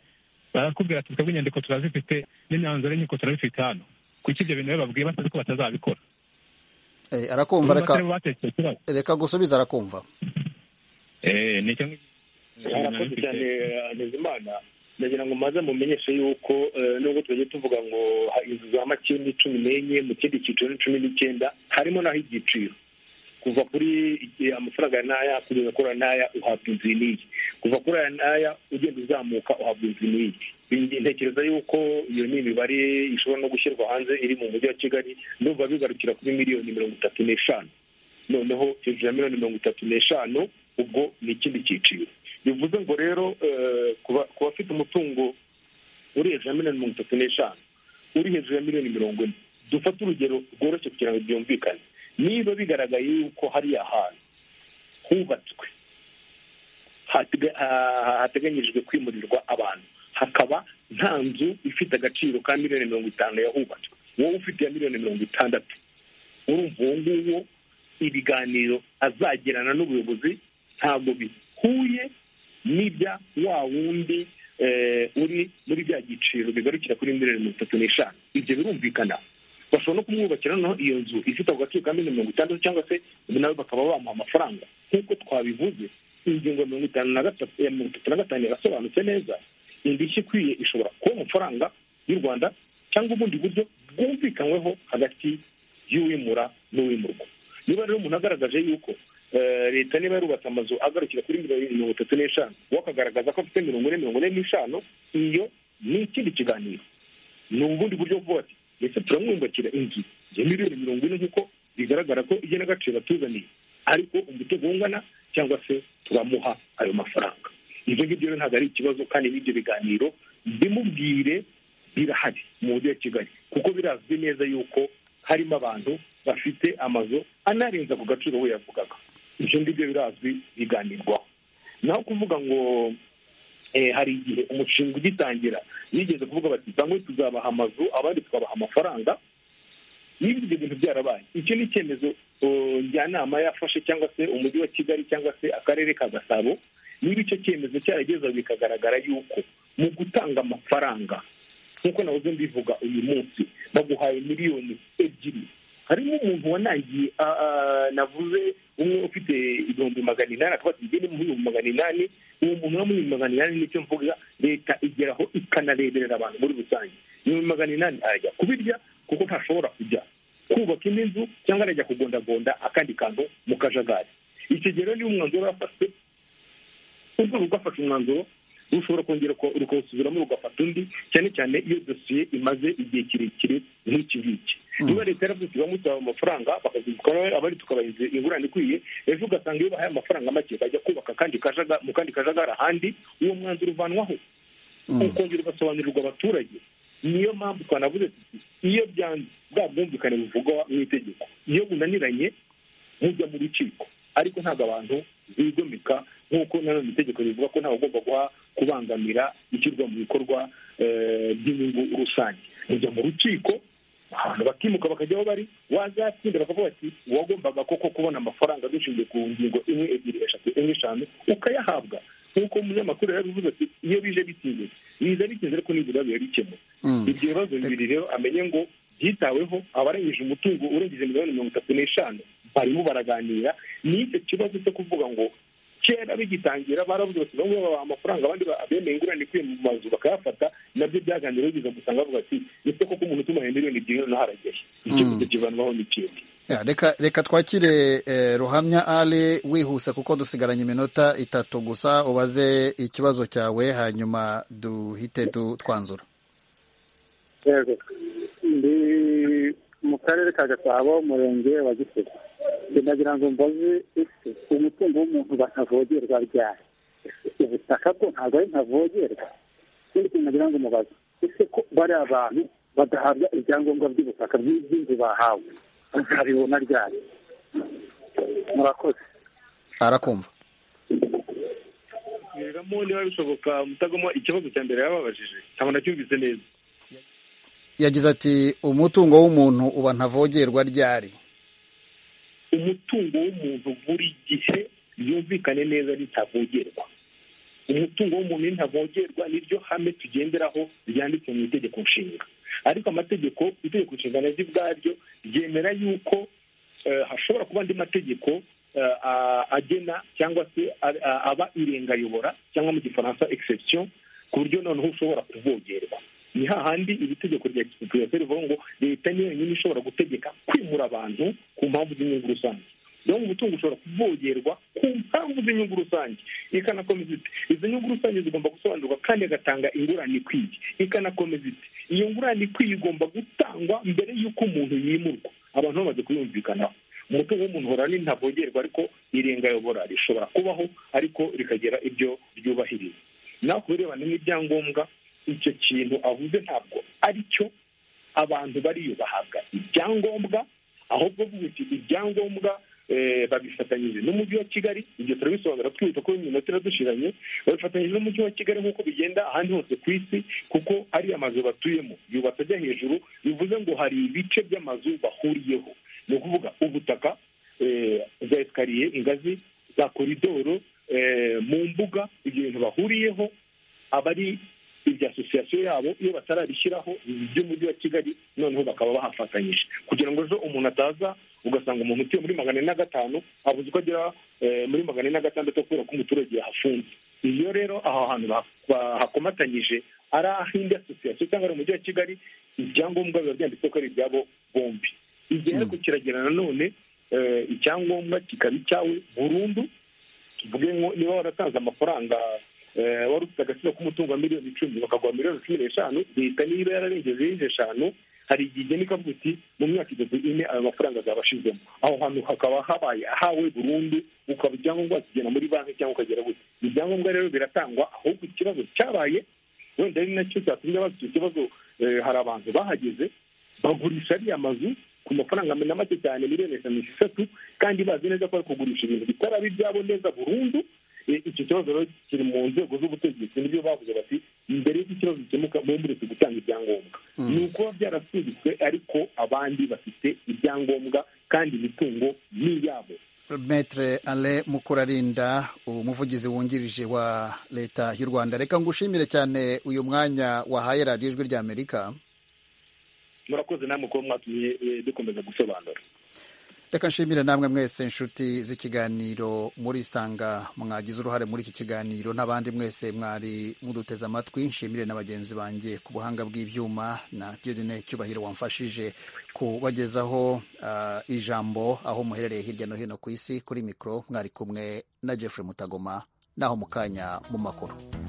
barakubwira ati twebwe inyandiko turazifite n'imyanzuro y'inkiko turabifite hano kuko ibyo bintu bababwiye batazi ko batazabikora arakumva reka gusubiza arakumva nicyo arakoze cyane Hakizimana ndagira ngo maze mumenyeshe yuko nubwo tujya tuvuga ngo inzu za makeni cumi n'enye mu kindi cyiciro ni cumi n'icyenda harimo naho igiciro kuva kuri amafaranga n'aya kugeza kuri aya n'aya uhabwa inzu n'iyi kuva kuri aya n'aya ugenda uzamuka uhabwa inzu n'iyi ntekereza yuko iyo ni imibare ishobora no gushyirwa hanze iri mu mujyi wa kigali ndumva bigarukira kuri miliyoni mirongo itatu n'eshanu noneho hejuru ya miliyoni mirongo itatu n'eshanu ubwo ni ikindi cyiciro bivuze ngo rero ku bafite umutungo uri hejuru ya miliyoni mirongo itatu n'eshanu uri hejuru ya miliyoni mirongo ine dufate urugero rworoshye kugira ngo byumvikane niba bigaragaye yuko hariya hantu hubatswe hateganyijwe kwimurirwa abantu hakaba nta nzu ifite agaciro ka miliyoni mirongo itanu yahubatswe wowe ufite iya miliyoni mirongo itandatu urumva uwo nguwo ibiganiro azagirana n'ubuyobozi ntabwo bihuye n'ibya wa wundi uri muri bya giciro bigarukira kuri miliyoni mirongo itatu n'eshanu ibyo birumvikana bashobora no kumwubakira noneho iyo nzu ifite ako gaciro ka miliyoni mirongo itandatu cyangwa se nawe bakaba bamuha amafaranga nk'uko twabivuze ingingo mirongo itanu na gatatu ya mirongo itatu na gatanu irasobanutse neza indishyi ikwiye ishobora kuba amafaranga y'u rwanda cyangwa ubundi buryo bwumvikanyweho hagati y'uwimura n'uwimurwa niba rero umuntu agaragaje yuko leta niba yarubatse amazu agarukira kuri mirongo itatu n'eshanu we akagaragaza ko afite mirongo ine mirongo ine n'eshanu iyo ni ikindi kiganiro ni ubundi buryo bwo ati ndetse turamwubakira inzu ya miliyoni mirongo ine nk'uko bigaragara ko igenagaciro batuzaniye ariko umutungo ungana cyangwa se turamuha ayo mafaranga ibyo ngibyo rero ntabwo ari ikibazo kandi n'ibyo biganiro bimubwire birahari mu mujyi wa kigali kuko birazwi neza yuko harimo abantu bafite amazu anarenza ku gaciro we yavugaga ibyo ngibyo birazwi biganirwaho naho kuvuga ngo hari igihe umushinga ugitangira yigeze kuvuga bati bamwe tuzabaha amazu abandi tukabaha amafaranga niba ibyo bintu byarabaye icyo ni icyemezo njyanama yafashe cyangwa se umujyi wa kigali cyangwa se akarere ka gasabo niba icyo cyemezo cyarageze bikagaragara yuko mu gutanga amafaranga nk'uko nahoze mbivuga uyu munsi baguhaye miliyoni ebyiri harimo umuntu wanangiye navuze umwe ufite ibihumbi magana inani akaba afite igihumbi n'ibihumbi magana inani uwo muntu w'ibihumbi magana inani nicyo mvuga leta igeraho ikanareberera abantu muri rusange ibihumbi magana inani arajya kubirya kuko ntashobora kujya kubaka indi nzu cyangwa arajya kugondagonda akandi kantu mu kajagari icyo gihe rero niba umwanzuro wafashwe urwego rwafashe umwanzuro rushobora kongera rukawusubiramo rugafata undi cyane cyane iyo dosiye imaze igihe kirekire nk'iki ngiki niba leta yaravuze bamwe tubaha amafaranga bakazibikora abari tukabaha ingurane ikwiye ejo ugasanga iyo bahaye amafaranga make bajya kubaka kandi kajaga- mu kandi kajagari ahandi uwo mwanzuro uvanwaho ukongera ugasobanurirwa abaturage niyo mpamvu twanavuze tuti iyo byanze bwa bwumvikane buvugwa mu itegeko iyo bunaniranye mujya mu rukiko ariko ntabwo abantu bigomeka nk'uko nanone itegeko rivuga ko ntawe ugomba guha kubangamira ishyirwa mu bikorwa eh, by'inyungu rusange mujya mu rukiko abantu bakimuka bakajya aho bari wazatsinda bakavuga ati wagombaga koko kubona amafaranga dushingiye ku ngingo imwe ebyiri eshatu enye eshanu ukayahabwa nk'uko umunyamakuru yarabivuze ati iyo bije bitinze biza bitinze ariko nibura biba bikemuye ibyo bibazo bibiri rero amenye ngo byitaweho abarengije umutungo urengeje miliyoni mirongo itatu n'eshanu barimo baraganira ni icyo kibazo cyo kuvuga ngo kera bigitangira baravuze bati bamwe babaha amafaranga abandi ba- abemeye ingurane ikwiye mu mazu bakayafata nabyo byaganiriweho biza gusanga bavuga ati ese koko umuntu utuma miliyoni ebyiri noneho haragera icyemezo kivanwaho n'ikindi Ya, reka reka twakire eh, ruhamya ale wihuse kuko dusigaranye iminota itatu gusa ubaze ikibazo cyawe hanyuma duhite du- twanzura yego ndi mu karere ka gasabo umurenge wa gisoro ndagira ngo mbaze ese umutungo w'umuntu batavogerwa ryari ubutaka bwo ntabwo ari ntavogerwa ikindi kintu nagira ngo mubaze ese ko bari abantu badahabwa ibyangombwa by'ubutaka by'inzu bahawe bazabibona ryari murakoze arakumva reramo niba bishoboka mutagoma ikibazo cya mbere yababajije ntabwo nacyumvise neza yagize ati umutungo w'umuntu uba ntavogerwa ryari umutungo w'umuntu buri gihe yumvikane neza ritavogerwa umutungo w'umuntu ntavogerwa niryo hame tugenderaho ryanditse mu itegeko nshinga ariko amategeko itegeko nshinga naryo ubwaryo ryemera yuko eh, hashobora kuba andi mategeko eh, a- agena cyangwa se a- a- aba irengayobora cyangwa mu gifaransa exception ku buryo noneho ushobora kuvogerwa ni hahandi iri tegeko rya gisirikare rivuga ngo leta niyo yonyine ishobora gutegeka kwimura abantu ku mpamvu z'inyungu rusange rero umutungo ushobora kuvogerwa ku mpamvu z'inyungu rusange ikanakomeza iti izo nyungu rusange zigomba gusobanurwa kandi agatanga ingurane ikwiye ikanakomeza iti iyo ngurane ikwiye igomba gutangwa mbere y'uko umuntu yimurwa abantu bamaze kuyumvikanaho umutungo w'umuntu uhora ni ntavogerwa ariko irengayobora rishobora kubaho ariko rikagira ibyo ryubahiriza naho ku birebana n'ibyangombwa icyo kintu avuze ntabwo ari cyo abantu bariyo bahabwa ibyangombwa ahubwo avuga ati ibyangombwa eh, babifatanyije n'umujyi wa kigali ibyo turabisobanura twibuka ko iminota iradushiranye babifatanyije n'umujyi wa kigali nk'uko bigenda ahandi hose ku isi kuko ari amazu batuyemo yubatse ajya hejuru bivuze ngo hari ibice by'amazu bahuriyeho ni ukuvuga ubutaka eh, za esikariye ingazi za koridoro eh, mu mbuga ibyo bintu bahuriyeho abari irya asosiyasiyo yabo iyo batarabishyiraho by'umujyi wa kigali noneho bakaba bahafatanyije kugira ngo ejo umuntu ataza ugasanga umuntu utuye muri magana ane na gatanu abuze uko agera eh, muri magana ane na gatandatu kubera ko umuturage yahafunze iyo rero aho hantu ba- bahakomatanyije ari ah'indi asosiyasiyo cyangwa ari umujyi wa kigali ibyangombwa biba byanditse ko ari ibyabo bombi igihe ariko kiragira nanone eh, icyangombwa kikaba icyawe burundu tuvuge ngo niba waratanze amafaranga eh, wari ufite agaciro k'umutungo wa miliyoni icumi bakaguha miliyoni cumi n'eshanu leta niba yararengeje yindi eshanu hari igihe igena ikavuga iti mu myaka itatu ine ayo mafaranga azaba ashizemo aho hantu hakaba habaye ahawe burundu ukaba icyangombwa wakigena muri banki cyangwa ukagera gute ibyangombwa rero biratangwa ahubwo ikibazo cyabaye wenda ari nacyo cyatumye bazi icyo kibazo eh, hari abantu bahageze bagurisha ariya mazu ku mafaranga na make cyane miliyoni eshanu esheshatu kandi bazi neza ko bari kugurisha ibintu bitaraba ibyabo neza burundu Eh, icyo kibazo rero kiri mu nzego z'ubutegetsi nibyo bavuze bati mbere y'uko ikibazo gikemuka mube muretse gutanga ibyangombwa ni ukuba byarasubitswe ariko abandi bafite ibyangombwa kandi imitungo ni iyabo Maître ale mukurarinda umuvugizi wungirije wa leta y'u rwanda reka ngushimire cyane uyu mwanya wahaye radiyo ijwi rya amerika murakoze namwe kuba mwatumye eh, dukomeza gusobanura reka nshimire namwe mwese inshuti z'ikiganiro muri isanga mwagize uruhare muri iki kiganiro n'abandi mwese mwari muduteze amatwi nshimire na bagenzi banjye ku buhanga bw'ibyuma na diodine cyubahiro wamfashije kubagezaho ah, ijambo aho muherereye hirya no hino ku isi kuri mikoro mwari kumwe na jeffrey mutagoma naho mu kanya mu makuru